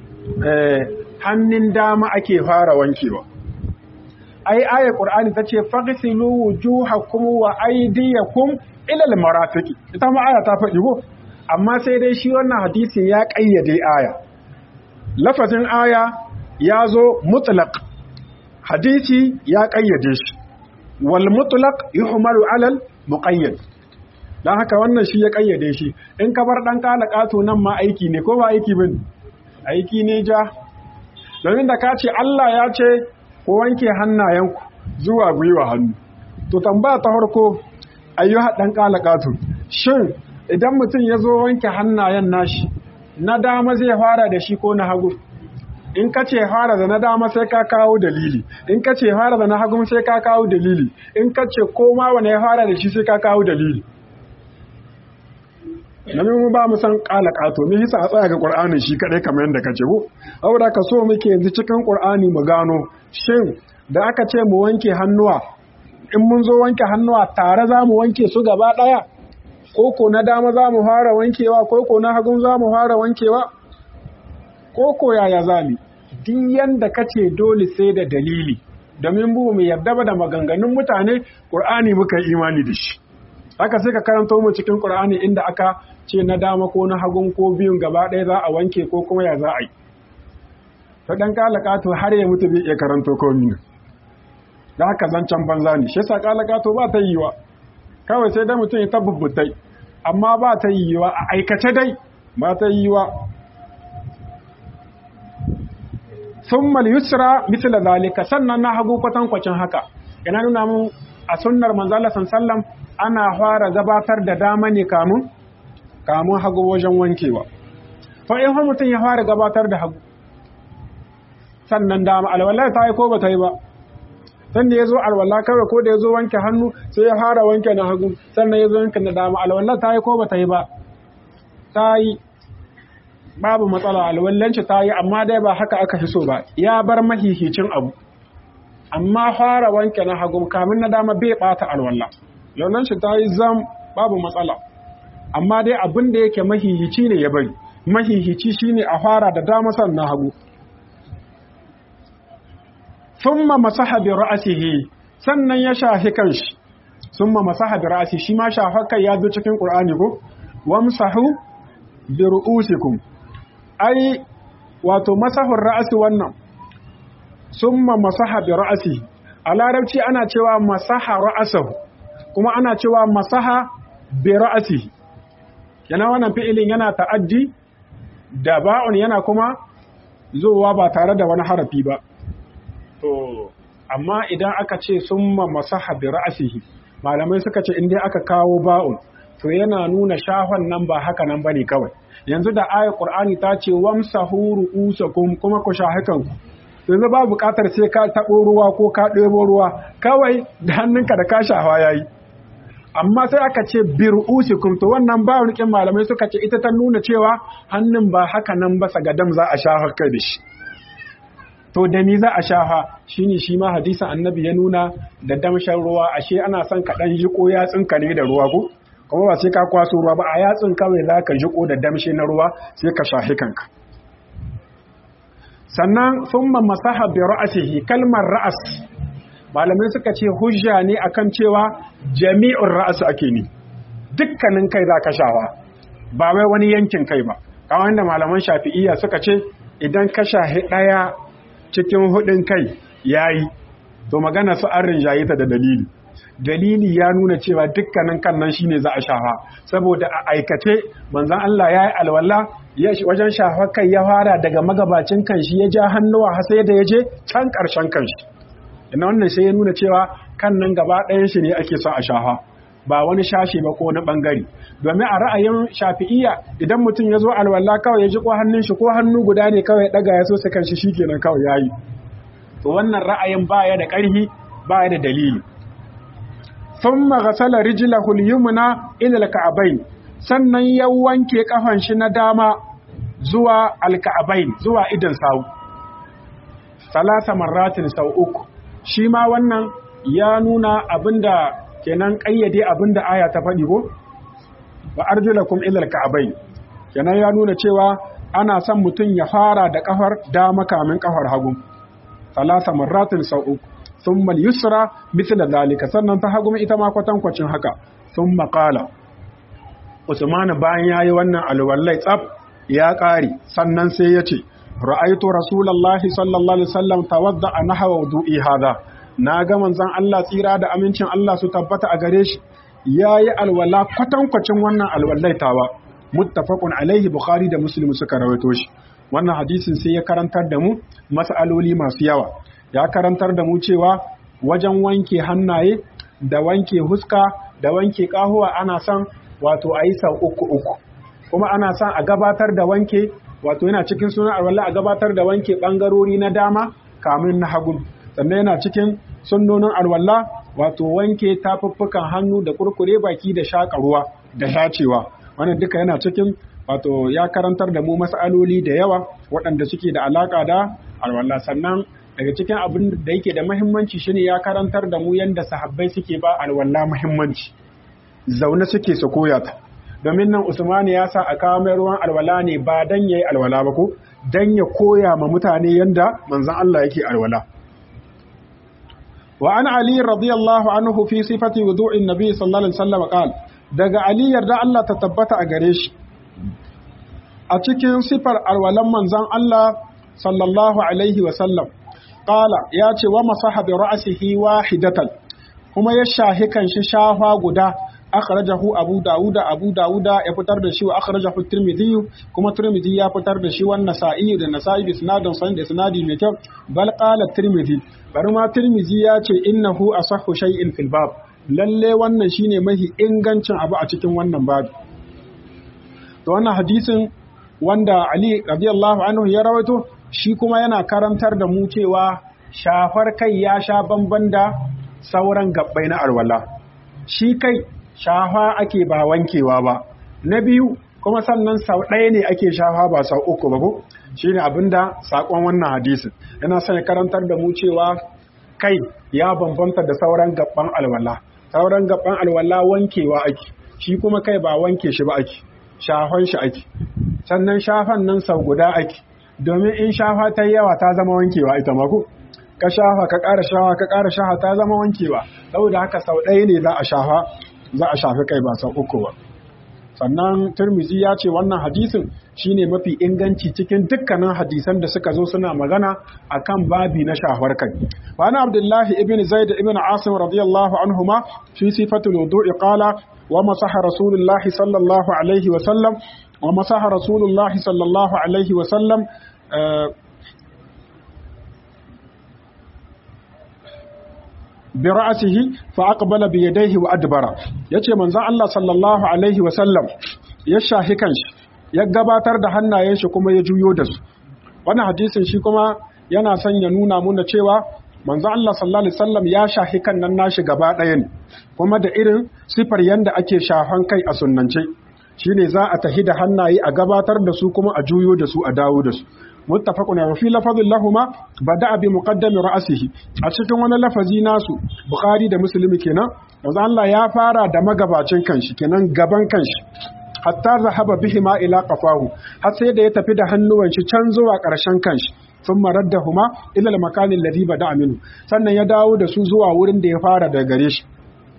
Speaker 2: hannun dama ake fara wankewa ai ayar qur'ani tace faghsilu wujuhakum wa aydiyakum ila almarafiqi ita ma aya ta faɗi ko amma sai dai shi wannan hadisin ya ƙayyade aya lafazin aya ya zo mutlaq hadisi ya ƙayyade shi wal mutlaq yuhmalu alal muqayyad don haka wannan shi ya kayyade shi in ka bar ɗan kala ƙato nan ma aiki ne ko ba aiki bin aiki ne ja domin da ka ce Allah ya ce ko wanke hannayenku zuwa gwiwa hannu to tambaya ta farko ayyuha ɗan kala ƙato shin idan mutum ya zo wanke hannayen nashi na dama zai fara da shi ko na hagu in ka ce fara da na dama sai ka kawo dalili in ka ce fara da na hagu sai ka kawo dalili in ka ce koma wane ya fara da shi sai ka kawo dalili nabi mu ba mu san kala kato me yasa a tsaya ga qur'anin shi kadai kamar yadda kace ko saboda ka so muke yanzu cikin qur'ani mu gano shin da aka ce mu wanke hannuwa in mun zo wanke hannuwa tare za mu wanke su gaba daya koko na dama za mu fara wankewa koko na hagun za mu fara wankewa koko yaya zami duk yanda kace dole sai da dalili domin bu mu yarda ba da maganganun mutane Qur'ani muka yi imani da shi haka sai ka karanto mu cikin Qur'ani inda aka ce na dama ko na hagun ko biyun gaba ɗaya za a wanke ko kuma ya za a yi to dan kalakato har ya mutu bai iya karanto komai da haka zancen banza ne shi yasa kalakato ba ta yiwa kawai sai dai mutum ya tabbutai amma ba ta yiwa a aikace dai ba ta yiwa thumma yusra mithla zalika sannan na hagu kwatankwacin haka ina nuna mun a sunnar manzo Allah sallallahu ana fara gabatar da dama ne kamun kamun hagu wajen wankewa fa in har mutum ya fara gabatar da hagu sannan dama alwala ta yi ko ba ta yi ba sanda ya zo alwala kawai ko da ya zo wanke hannu sai ya fara wanke na hagu sannan ya zo wanke na dama alwala ta yi ko ba ta yi ba ta yi babu matsala alwallanci ta yi amma dai ba haka aka fi so ba ya bar mahihicin abu amma fara wanke na hagu kamin na dama bai bata alwala alwallanci ta yi zam babu matsala amma dai abin da yake mahihici ne ya bari mahihici shine a fara da dama sannan hagu thumma masaha bi ra'sihi sannan ya shafi kanshi thumma masaha bi ra'si shi ma shafa kai ya zo cikin Qur'ani ko wamsahu bi ru'usikum ai wato masahur ra'si wannan thumma masaha bi ra'si a larabci ana cewa masaha ra'sahu kuma ana cewa masaha bi ra'sihi yana wannan fi'ilin yana ta'addi da ba'un yana kuma zuwa ba tare da wani harafi ba to amma idan aka ce summa masaha bi ra'sihi malamai suka ce in dai aka kawo ba'un to yana nuna shahon nan ba haka nan bane kawai yanzu da ayat qur'ani ta ce wamsahu ru'usakum kuma ku shahi kanku yanzu ba buƙatar sai ka taɓo ruwa ko ka ɗebo ruwa kawai da hannunka da ka shafa yayi amma sai aka ce bir usikum to wannan ba rikin malamai suka ce ita ta nuna cewa hannun ba haka nan ba sagadam za a shafa kai da shi to da ni za a shafa shine shi ma hadisin annabi ya nuna da damshan ruwa ashe ana son ka dan jiko yatsinka ne da ruwa ko kuma ba sai ka kwaso ruwa ba a yatsin kawai za ka jiko da damshe na ruwa sai ka shafi kanka sannan summa masaha bi ra'sihi kalmar ra'as malamai suka ce hujja ne akan cewa jami'ur ra'as ake ni dukkanin kai za ka shawa ba wai wani yankin kai ba kawai da malaman shafi'iyya suka ce idan ka shahi ɗaya cikin hudun kai yayi to magana su an rinjaye ta da dalili dalili ya nuna cewa dukkanin kan nan shine za a shafa saboda a aikace manzon Allah ya yi alwala ya wajen shafa kai ya fara daga magabacin kanshi ya ja hannuwa har sai da ya je can ƙarshen kanshi ina wannan sai ya nuna cewa kan nan gaba ɗayan shi ne ake son a shafa ba wani shashi ba ko wani ɓangare domin a ra'ayin shafi'iyya idan mutum ya zo alwala kawai ya ji ko hannun shi ko hannu guda ne kawai ɗaga ya so su kan shi shikenan kawai ya yi to wannan ra'ayin baya da ƙarfi baya da dalili thumma ghasala rijlahu al-yumna ila al-ka'bayn sannan ya wanke kafan shi na dama zuwa al-ka'bayn zuwa idan sawu salasa marratin sau uku shi ma wannan ya nuna abinda kenan kayyade abinda aya ta faɗi ko wa arjulakum ila al-ka'bayn kenan ya nuna cewa ana son mutum ya fara da kafar dama kamin kafar hagu salasa marratin sau uku thumma al-yusra mithla dhalika sannan ta hagu ita ma kwatankwacin haka thumma qala Usman bayan yayi wannan alwallai tsaf ya ƙari sannan sai ya ce ra'aitu rasulullahi sallallahu alaihi wasallam tawadda nahwa wudu'i hada na ga manzon Allah tsira da amincin Allah su tabbata a gare shi yayi alwala kwatankwacin wannan alwallai tawa muttafaqun alaihi bukhari da muslim suka rawaito shi wannan hadisin sai ya karantar da mu mas'aloli masu yawa ya karantar da mu cewa wajen wanke hannaye da wanke huska da wanke kahuwa ana son wato a yi sau uku uku kuma ana son a gabatar da wanke wato yana cikin sunan alwala a gabatar da wanke bangarori na dama kamin na hagu sannan yana cikin sunnonin alwala wato wanke tafuffukan hannu da kurkure baki da shaƙa ruwa da shacewa wannan duka yana cikin wato ya karantar da mu mas'aloli da yawa waɗanda suke da alaƙa da alwala sannan daga cikin abin da yake da muhimmanci shine ya karantar da mu yanda sahabbai suke ba alwala muhimmanci zaune suke su koya ta domin nan Usman ya sa a kawo mai ruwan alwala ne ba dan yayi alwala ba ko dan ya koya ma mutane yanda manzon Allah yake alwala wa an ali radiyallahu anhu fi sifati wudu'in nabi sallallahu alaihi wasallam qala daga ali yarda Allah ta tabbata a gare shi a cikin sifar alwalan manzon Allah sallallahu alaihi wasallam qala ya ce wa masaha bi ra'sihi wahidatan kuma ya shahi kan shi shafa guda akhrajahu abu dauda abu dauda ya fitar da shi wa akhrajahu tirmidhi kuma tirmidhi ya fitar da shi wa nasa'i da nasa'i bi sanadin san da sanadi mai kyau bal qala tirmidhi bari ma tirmidhi ya ce innahu asahhu shay'in fil bab lalle wannan shine mahi ingancin abu a cikin wannan babu to wannan hadisin wanda ali radiyallahu anhu ya rawaito shi kuma yana karantar da mu cewa shafar kai ya sha bamban da sauran gabbai na alwala shi kai shafa ake ba wankewa ba na biyu kuma sannan sau ɗaya ne ake shafa ba sau uku ba ko shi ne abinda saƙon wannan hadisin yana son karantar da mu cewa kai ya bambanta da sauran gabban alwala sauran gabban alwala wankewa ake shi kuma kai ba wanke shi ba ake shafan shi ake sannan shafan nan sau guda ake domin in shafa ta yawa ta zama wankewa ita mako ka shafa ka ƙara shafa ka ƙara shafa ta zama wankewa saboda haka sau ɗaya ne za a shafa za a shafi kai ba sau uku ba sannan turmizi ya ce wannan hadisin shine mafi inganci cikin dukkanin hadisan da suka zo suna magana akan babi na shafar kai wani abdullahi ibn zaid ibn asim radiyallahu anhuma fi sifatul wudu'i qala wa masaha rasulullahi sallallahu alaihi wa sallam wa masaha rasulullahi sallallahu alaihi wa sallam bi ra'sihi fa aqbala bi yadayhi wa adbara yace manzon Allah sallallahu alaihi wa sallam ya shahi kanshi ya gabatar da hannayen shi kuma ya juyo da su wannan hadisin shi kuma yana son ya nuna muna cewa manzon Allah sallallahu alaihi wasallam ya shahi kan nan nashi gaba ɗaya ne kuma da irin sifar yanda ake shafan kai a sunnance shine za a tahi da hannaye a gabatar da su kuma a juyo da su a dawo da su muttafaqun wa fi lafazin lahuma bada bi muqaddami ra'sihi a cikin wani lafazi nasu bukhari da muslim kenan manzo Allah ya fara da magabacin kanshi kenan gaban kanshi hatta zahaba bihima ila qafahu har sai da ya tafi da hannuwan shi can zuwa ƙarshen kanshi sun maraddahuma ila al-makani alladhi bada minhu sannan ya dawo da su zuwa wurin da ya fara daga gare shi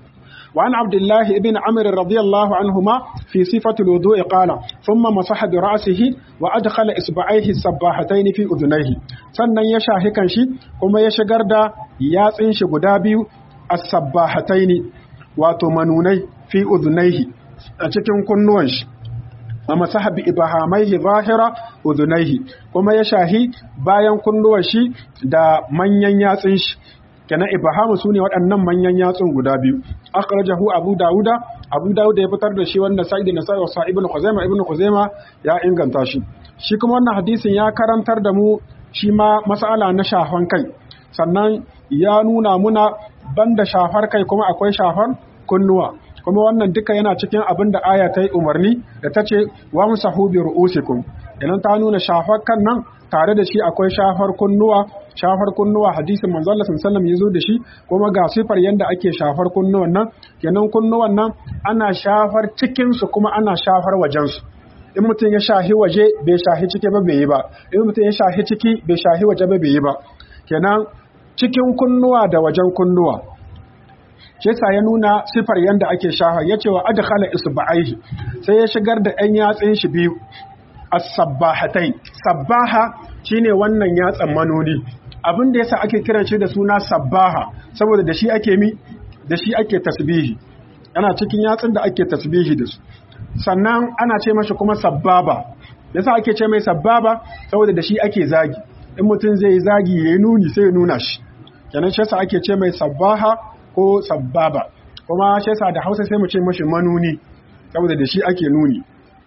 Speaker 2: وعن عبد الله بن عمرو رضي الله عنهما في صفة الوضوء قال ثم مسح برأسه وأدخل إصبعيه السباحتين في أذنيه sannan ya shahi kanshi kuma ya shigar da yatsin shi guda biyu as-sabbahataini wato manunai fi udhunaihi a cikin kunnuwan shi wa masaha bi ibahamaihi zahira udhunaihi kuma ya shahi bayan kunnuwan shi da manyan yatsin shi kenan ibahamu su ne waɗannan manyan yatsun guda biyu akhrajahu abu dauda abu dauda ya fitar da shi wanda sa'id na sa'i wa ibn khuzaima ibn khuzaima ya inganta shi shi kuma wannan hadisin ya karantar da mu shi ma mas'ala na shafan kai sannan ya nuna muna banda shafar kai kuma akwai shafar kunnuwa kuma wannan duka yana cikin abin da aya ta yi umarni da ta ce wa musahu bi ru'usikum idan ta nuna shafar kan nan tare da shi akwai shafar kunnuwa shafar kunnuwa hadisin manzo Allah sallallahu alaihi wasallam da shi kuma ga sifar yanda ake shafar kunnuwan nan kenan kunnuwan nan ana shafar cikin su kuma ana shafar wajen su in mutum ya shahi waje bai shahi ciki ba bai yi ba in mutum ya shahi ciki bai shahi waje ba bai yi ba kenan cikin kunnuwa da wajen kunnuwa shi yasa ya nuna sifar yanda ake shafa yace wa adkhala isba'aihi sai ya shigar da ɗan yatsun shi biyu as-sabbahatai sabbaha shine wannan yatsan manoni abin da yasa ake kiran shi da suna sabbaha saboda da shi ake mi da shi ake tasbihi ana cikin yatsun da ake tasbihi da su sannan ana ce mashi kuma sabbaba yasa ake ce mai sabbaba saboda da shi ake zagi in mutum zai yi zagi ya yi nuni sai ya nuna shi kenan shi yasa ake ce mai sabbaha ko sabbaba kuma shi yasa da Hausa sai mu ce mashi manuni saboda da shi ake nuni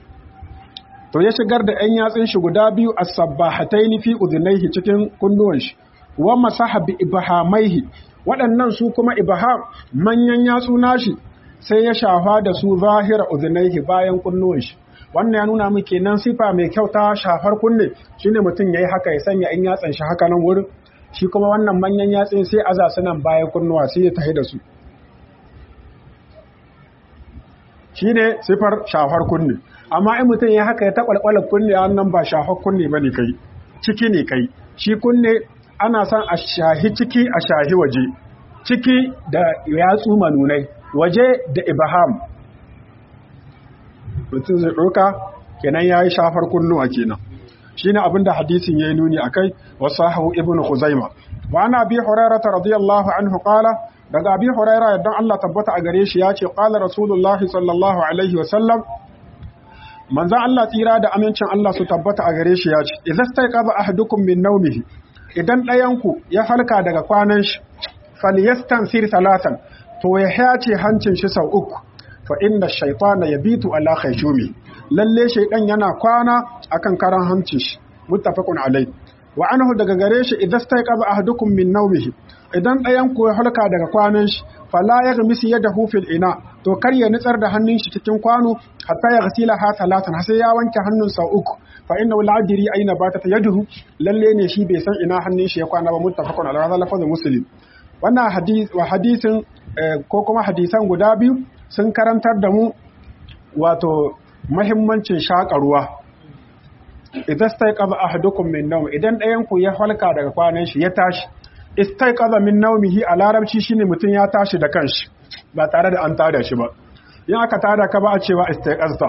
Speaker 2: to ya shigar da ‘yan yatsun shi guda biyu a sabbahataini fi udunaihi cikin kunnuwan shi, wa masaha bi ibahamaihi waɗannan su kuma ibaham manyan yatsu nashi sai ya shafa da su zahira udunaihi bayan kunnuwan shi. Wannan ya nuna muke nan sifa mai kyau ta shafar kunne shine mutum ya yi haka ya sanya ‘yan yatsan shi haka nan wurin, shi kuma wannan manyan yatsun sai aza su nan bayan kunnuwa sai ya tahi da su. shine sifar shafar kunne amma in mutum ya haka ya taɓalɓala kunne nan ba shafar kunne ba ne kai ciki ne kai shi kunne ana son a shahi ciki a shahi waje ciki da yatsu manunai waje da ibaham mutum zai ɗauka kenan ya yi shafar kunnuwa kenan shi ne abinda hadisin ya yi nuni a kai wasu hau ibn huzaima wa ana bi hurairata radiyallahu anhu qala daga abi huraira yadda Allah tabbata a gare shi ya ce qala rasulullahi sallallahu alaihi wa sallam manzo Allah tsira da amincin Allah su tabbata a gare shi ya ce idza stayqaza ahadukum min nawmihi idan ɗayanku ya falka daga kwanan shi falyastansir salasan to ya hace hancin shi sau uku fa inna shaytana yabitu ala khayshumi lalle shaydan yana kwana akan karan hancin shi muttafaqun alai wa anhu daga gare shi idza stayqaza ahadukum min nawmihi idan ɗayan ku ya halka daga kwanan shi fala yaghmis yadahu fil ina to kar ya nitsar da hannun shi cikin kwano hatta ya ghasila ha salatan sai ya wanke hannun sau uku fa inna la adri aina batat yaduhu lalle ne shi bai san ina hannun shi ya kwana ba muttafaqun ala hadha lafazin muslim wannan hadis wa hadisin ko kuma hadisan guda biyu sun karantar da mu wato mahimmancin shaƙa ruwa idan staiqaza ahadukum min nawm idan ɗayan ku ya halka daga kwanan shi ya tashi istaiqaza min nawmihi a larabci shine mutum ya tashi da kanshi ba tare da an tada shi ba in aka tada ka ba a cewa istaiqazta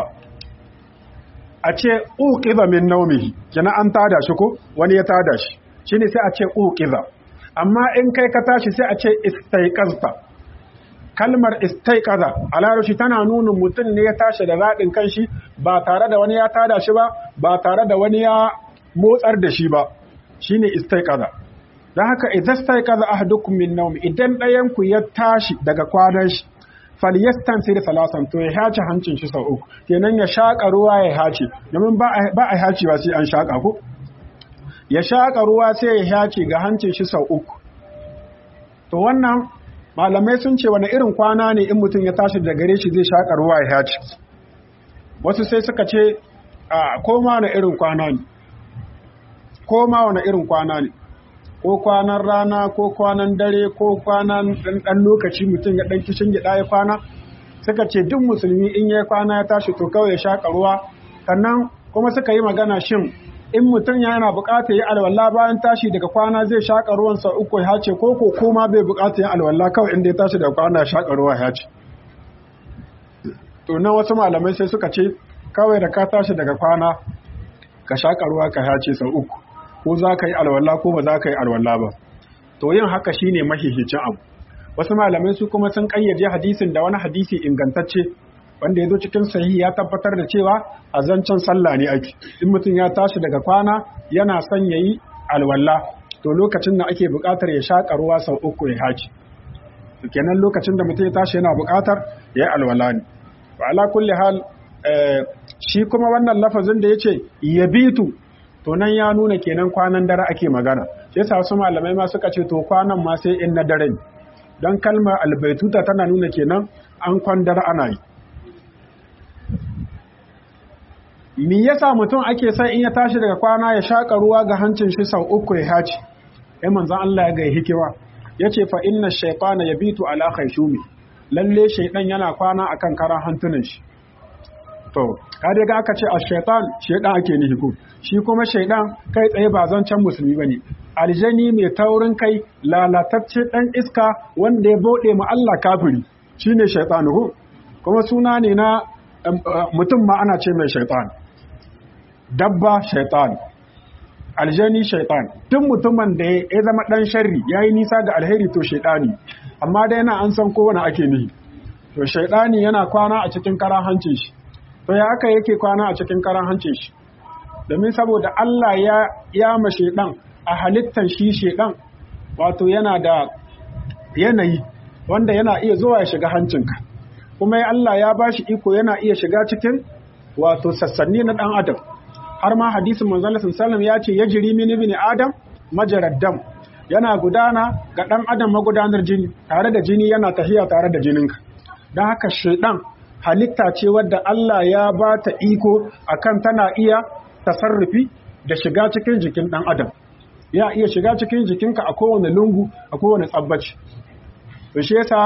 Speaker 2: a ce uqiza min nawmihi kina an tada shi ko wani ya tada shi shine sai a ce uqiza amma in kai ka tashi sai a ce istaiqazta kalmar istaiqaza a larabci tana nuna mutum ne ya tashi da zaɗin kanshi ba tare da wani ya tada shi ba ba tare da wani ya motsar da shi ba shine istaiqaza dan haka idan istaiqaza ahadukum min nawmi idan ɗayan ku ya tashi daga kwanan shi falyastansir salasan to ya hace hancin shi sau uku kenan ya shaka ruwa ya hace domin ba a hace ba sai an shaka ko ya shaka ruwa sai ya hace ga hancin shi sau uku to wannan malamai sun ce wani irin kwana ne in mutum ya tashi da gare shi zai shaƙa ruwa ya haci wasu sai suka ce a koma wani irin kwana ne koma wani irin kwana ne ko kwanan rana ko kwanan dare ko kwanan ɗan lokaci mutum ya ɗan kishin gida ya kwana suka ce duk musulmi in ya kwana ya tashi to kawai ya shaƙa ruwa sannan kuma suka yi magana shin in mutum yana buƙatar yi alwala bayan tashi daga kwana zai shaƙa ruwan sau uku ya ce ko ko koma bai buƙatar yi alwala kawai inda ya tashi daga kwana ya shaƙa ruwa ya ce to nan wasu malamai sai suka ce kawai da ka tashi daga kwana ka shaƙa ruwa ka ya ce sau uku ko za ka yi alwala ko ba za ka yi alwala ba to yin haka shine mahihicin abu wasu malamai su kuma sun ƙayyade hadisin da wani hadisi ingantacce wanda ya zo cikin sahihi ya tabbatar da cewa a zancen sallah ne ake in mutum ya tashi daga kwana yana son yayi alwala to lokacin da ake buƙatar ya shaƙa ruwa sau uku ya haji kenan lokacin da mutum ya tashi yana buƙatar ya yi alwala ne wa ala kulli hal shi kuma wannan lafazin da yace yabitu to nan ya nuna kenan kwanan dare ake magana shi yasa wasu malamai ma suka ce to kwanan ma sai in na dare ne don kalmar albaituta tana nuna kenan an kwan dare ana yi Me yasa mutum ake son in ya tashi daga kwana ya shaƙa ruwa ga hancin shi sau uku ya haci? Ai manzon Allah ya ga hikima. Yace fa inna shaytana yabitu ala khayshumi. Lalle shaydan yana kwana akan karan hantunan shi. To, ka dai ga aka ce a shaytan shaydan ake nihi ko. Shi kuma shaydan kai tsaye ba zancen musulmi bane. Aljani mai taurin kai lalatacce dan iska wanda ya bode mu Allah kafiri. Shine shaytan ko. Kuma suna ne na mutum ma ana ce mai shaytan. dabba shaitan aljani shaitan tun mutumin da ya zama dan sharri ya yi nisa ga alheri to shaitani amma da yana an san kowane ake nihi to shaitani yana kwana a cikin karan hancin shi to ya aka yake kwana a cikin karan hancin shi domin saboda Allah ya ya ma shaitan a halittan shi shaitan wato yana da yanayi wanda yana iya zuwa ya shiga hancinka kuma Allah ya bashi iko yana iya shiga cikin wato sassanni na dan adam har ma hadisin manzon sallallahu ya ce yajri min ibn adam majarad dam yana gudana ga dan adam magudanar jini tare da jini yana tahiya tare da jininka dan haka shaidan halitta ce wadda Allah ya ba ta iko akan tana iya tasarrufi da shiga cikin jikin dan adam ya iya shiga cikin jikinka a kowane lungu a kowane tsabbaci to shi yasa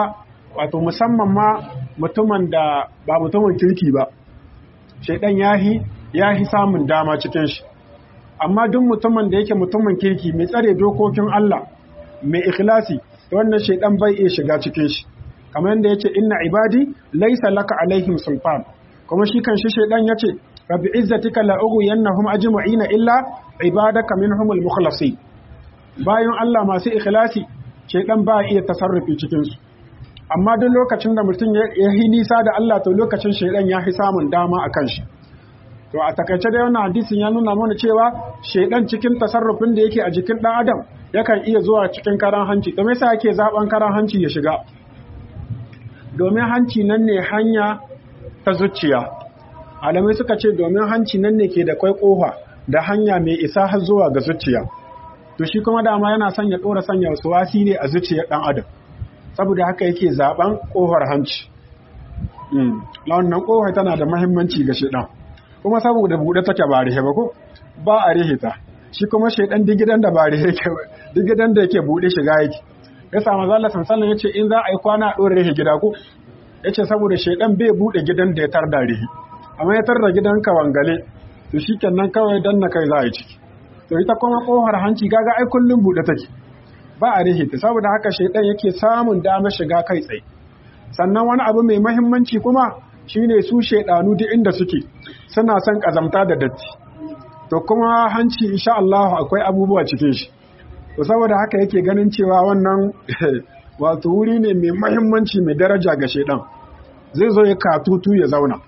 Speaker 2: wato musamman ma mutumin da ba mutumin kirki ba shaidan yahi yahi samun dama cikin shi amma duk mutumin da yake mutumin kirki mai tsare dokokin Allah mai ikhlasi wannan shaidan bai iya shiga cikin shi kamar yadda yace inna ibadi laysa laka alaihim sultan kuma shi kan shi shaidan yace rabbi izzatika la ughwiyannahum ajma'ina illa ibadaka minhumul mukhlasin bayan Allah masu ikhlasi shaidan ba iya tasarrufi cikin su amma duk lokacin da mutum ya yi nisa da Allah to lokacin shaidan ya fi samun dama a kan shi to a takaice da wannan hadisin ya nuna mana cewa shaidan cikin tasarrufin da yake a jikin dan adam yakan iya zuwa cikin karan hanci to me yasa yake zaben karan hanci ya shiga domin hanci nan ne hanya ta zuciya alamai suka ce domin hanci nan ne ke da kwai kofa da hanya mai isa har zuwa ga zuciya to shi kuma dama yana son ya dora sanya wasu wasi ne a zuciyar dan adam saboda haka yake zaben kofar hanci wannan kofar tana da mahimmanci ga shedan kuma saboda bude take ba rihe ba ko ba a rihe ta shi kuma shedan digidan da ba rihe yake digidan da yake bude shiga yake ya samu zalla sansanin yace in za a yi kwana a dore rihe gida ko yace saboda shedan bai bude gidan da ya tarda rihe amma ya tarda gidan ka wangale to shikenan kawai dan na kai za a yi ciki to ita kuma kofar hanci gaga ai kullum bude take ba a rihita saboda haka shaidan yake samun damar shiga kai tsaye sannan wani abu mai mahimmanci kuma shine su shaidanu duk inda suke suna son kazamta da datti to kuma hanci insha Allah akwai abubuwa cikin shi to saboda haka yake ganin cewa wannan wato wuri ne mai mahimmanci mai daraja ga shaidan zai zo ya katutu ya zauna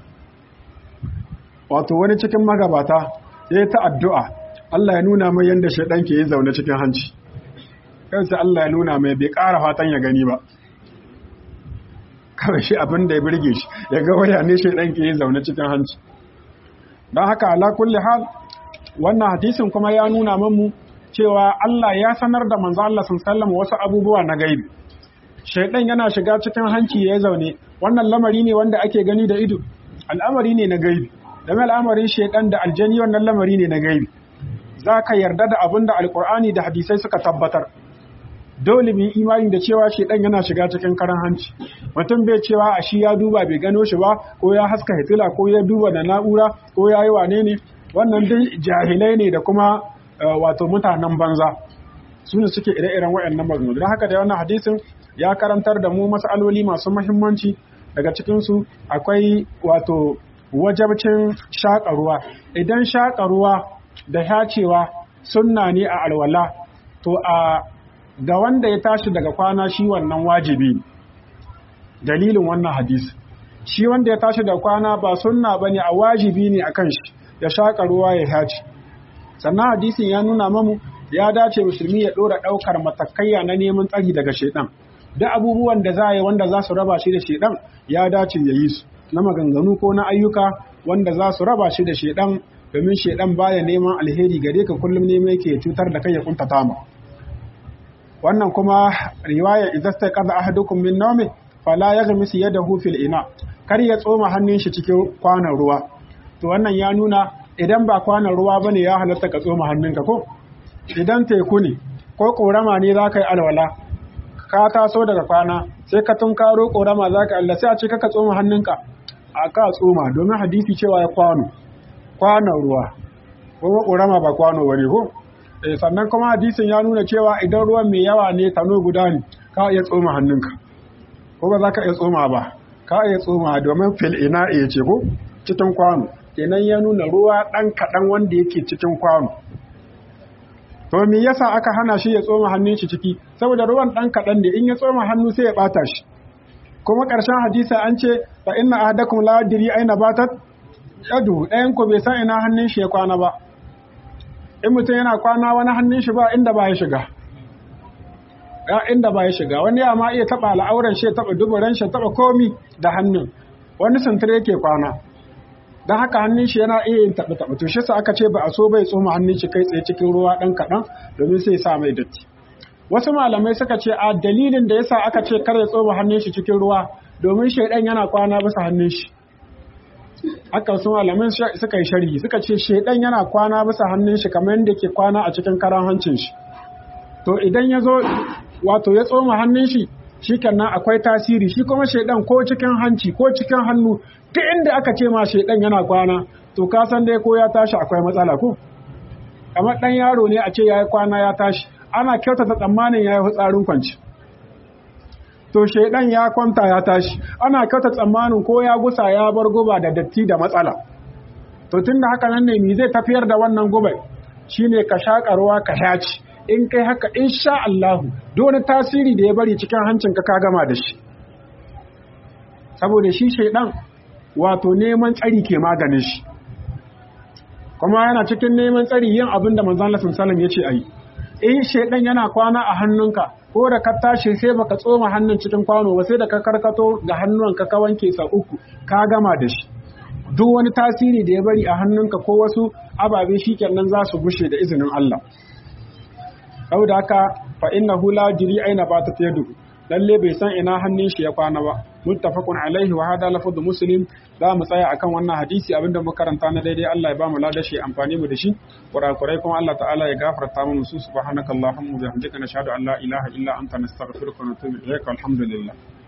Speaker 2: wato wani cikin magabata ya yi ta addu'a Allah ya nuna mai yadda shaidan ke yi zaune cikin hanci kansa Allah ya nuna mai bai ƙara fatan ya gani ba kawai shi abin da ya birge shi ya ga waya ne shi ɗan ke yi zaune cikin hanci don haka ala kulli hal wannan hadisin kuma ya nuna mamu cewa Allah ya sanar da manzo Allah sun sallama wasu abubuwa na gaibi shaidan yana shiga cikin hanci ya zaune wannan lamari ne wanda ake gani da ido al'amari ne na gaibi game al'amarin shaidan da aljani wannan lamari ne na gaibi za ka yarda da abin da alkur'ani da hadisai suka tabbatar dole mu imani da cewa shedan yana shiga cikin karan hanci mutum bai cewa a shi ya duba bai gano shi ba ko ya haska hitila ko ya duba da na'ura ko ya yi wane ne wannan dai jahilai ne da kuma wato mutanen banza su ne suke ire-iren waɗannan maganganu don haka da wannan hadisin ya karantar da mu mas'aloli masu muhimmanci daga cikinsu akwai wato wajabcin shaƙa ruwa idan shaƙa ruwa da yacewa sunna ne a alwala to a ga wanda ya tashi daga kwana shi wannan wajibi dalilin wannan hadisi shi wanda ya tashi daga kwana ba sunna bane a wajibi ne akan shi ya shaka ruwa ya haci sannan hadisin ya nuna mamu ya dace musulmi ya dora daukar matakaiya na neman tsari daga shedan duk abubuwan da za yi wanda za su raba shi da shedan ya dace ya yi su na maganganu ko na ayyuka wanda za su raba shi da shedan domin shedan baya neman alheri gare ka kullum neman yake cutar da kai ya kuntata ma wannan kuma riwaya idza staqaza ahadukum min nawmi fala yaghmis yadahu fil ina kar ya tsoma hannun shi cikin kwanan ruwa to wannan ya nuna idan ba kwanan ruwa bane ya halatta ka tsoma hannunka ko idan teku ne ko korama ne za ka yi alwala ka taso daga kwana sai ka tunkaro korama za ka Allah sai a ce ka tsoma hannunka a ka tsoma domin hadisi cewa ya kwano kwanon ruwa kuma korama ba kwano bane ko sannan kuma hadisin ya nuna cewa idan ruwan mai yawa ne tano guda ne ka iya tsoma hannunka ko ba za ka iya tsoma ba ka iya tsoma domin fil ina iya ce ko cikin kwano kenan ya nuna ruwa ɗan kaɗan wanda yake cikin kwano to me yasa aka hana shi ya tsoma hannun shi ciki saboda ruwan ɗan kaɗan ne in ya tsoma hannu sai ya ɓata shi kuma ƙarshen hadisa an ce fa inna ahadakum la yadri aina batat yadu ɗayan ku bai san ina hannun shi ya kwana ba in mutum yana kwana wani hannun shi ba inda ba ya shiga ya inda ba ya shiga wani ya ma iya taba al'auran shi taba duburan shi taba komi da hannun wani sintir yake kwana don haka hannun shi yana iya yin taɓa taɓa to shi sa aka ce ba a so bai tsoma hannun shi kai tsaye cikin ruwa ɗan kaɗan domin sai sa mai datti wasu malamai suka ce a dalilin da yasa aka ce kar ya tsoma hannun shi cikin ruwa domin shaidan yana kwana bisa hannun shi haka wasu malamai suka yi sharhi suka ce shaidan yana kwana bisa hannun shi kamar yadda ke kwana a cikin karan hancin shi to idan ya zo wato ya tsoma hannun shi shikenan akwai tasiri shi kuma shaidan ko cikin hanci ko cikin hannu duk inda aka ce ma shaidan yana kwana to ka san dai ko ya tashi akwai matsala ko kamar dan yaro ne a ce yayi kwana ya tashi ana kyautata tsammanin yayi hutsarin kwanci to shaidan ya kwanta ya tashi ana kyautata tsammanin ko ya gusa ya bar guba da datti da matsala to tunda haka nan ne me zai tafiyar da wannan gubai shine ka shaƙa ruwa ka shaci in kai haka insha Allah duk wani tasiri da ya bari cikin hancinka ka gama da shi saboda shi shaidan wato neman tsari ke maganin shi kuma yana cikin neman tsari yin abin da manzon Allah sallallahu ya ce ayi in shaidan yana kwana a hannunka ko da ka tashi sai baka tsoma hannun cikin kwano ba sai da ka karkato da hannunka ka wanke sa uku ka gama da shi duk wani tasiri da ya bari a hannunka ko wasu ababe shikenan za su gushe da izinin Allah saboda haka fa innahu la jiri aina ba ta yadu lalle bai san ina hannun shi ya kwana ba muttafaqun alaihi wa hada lafzu muslim za mu tsaya akan wannan hadisi abinda muka karanta na daidai Allah ya ba mu ladashi amfani mu da shi kurakurai kuma Allah ta'ala ya gafarta mu su subhanakallahumma wa bihamdika nashhadu an la ilaha illa anta nastaghfiruka wa natubu ilaik alhamdulillah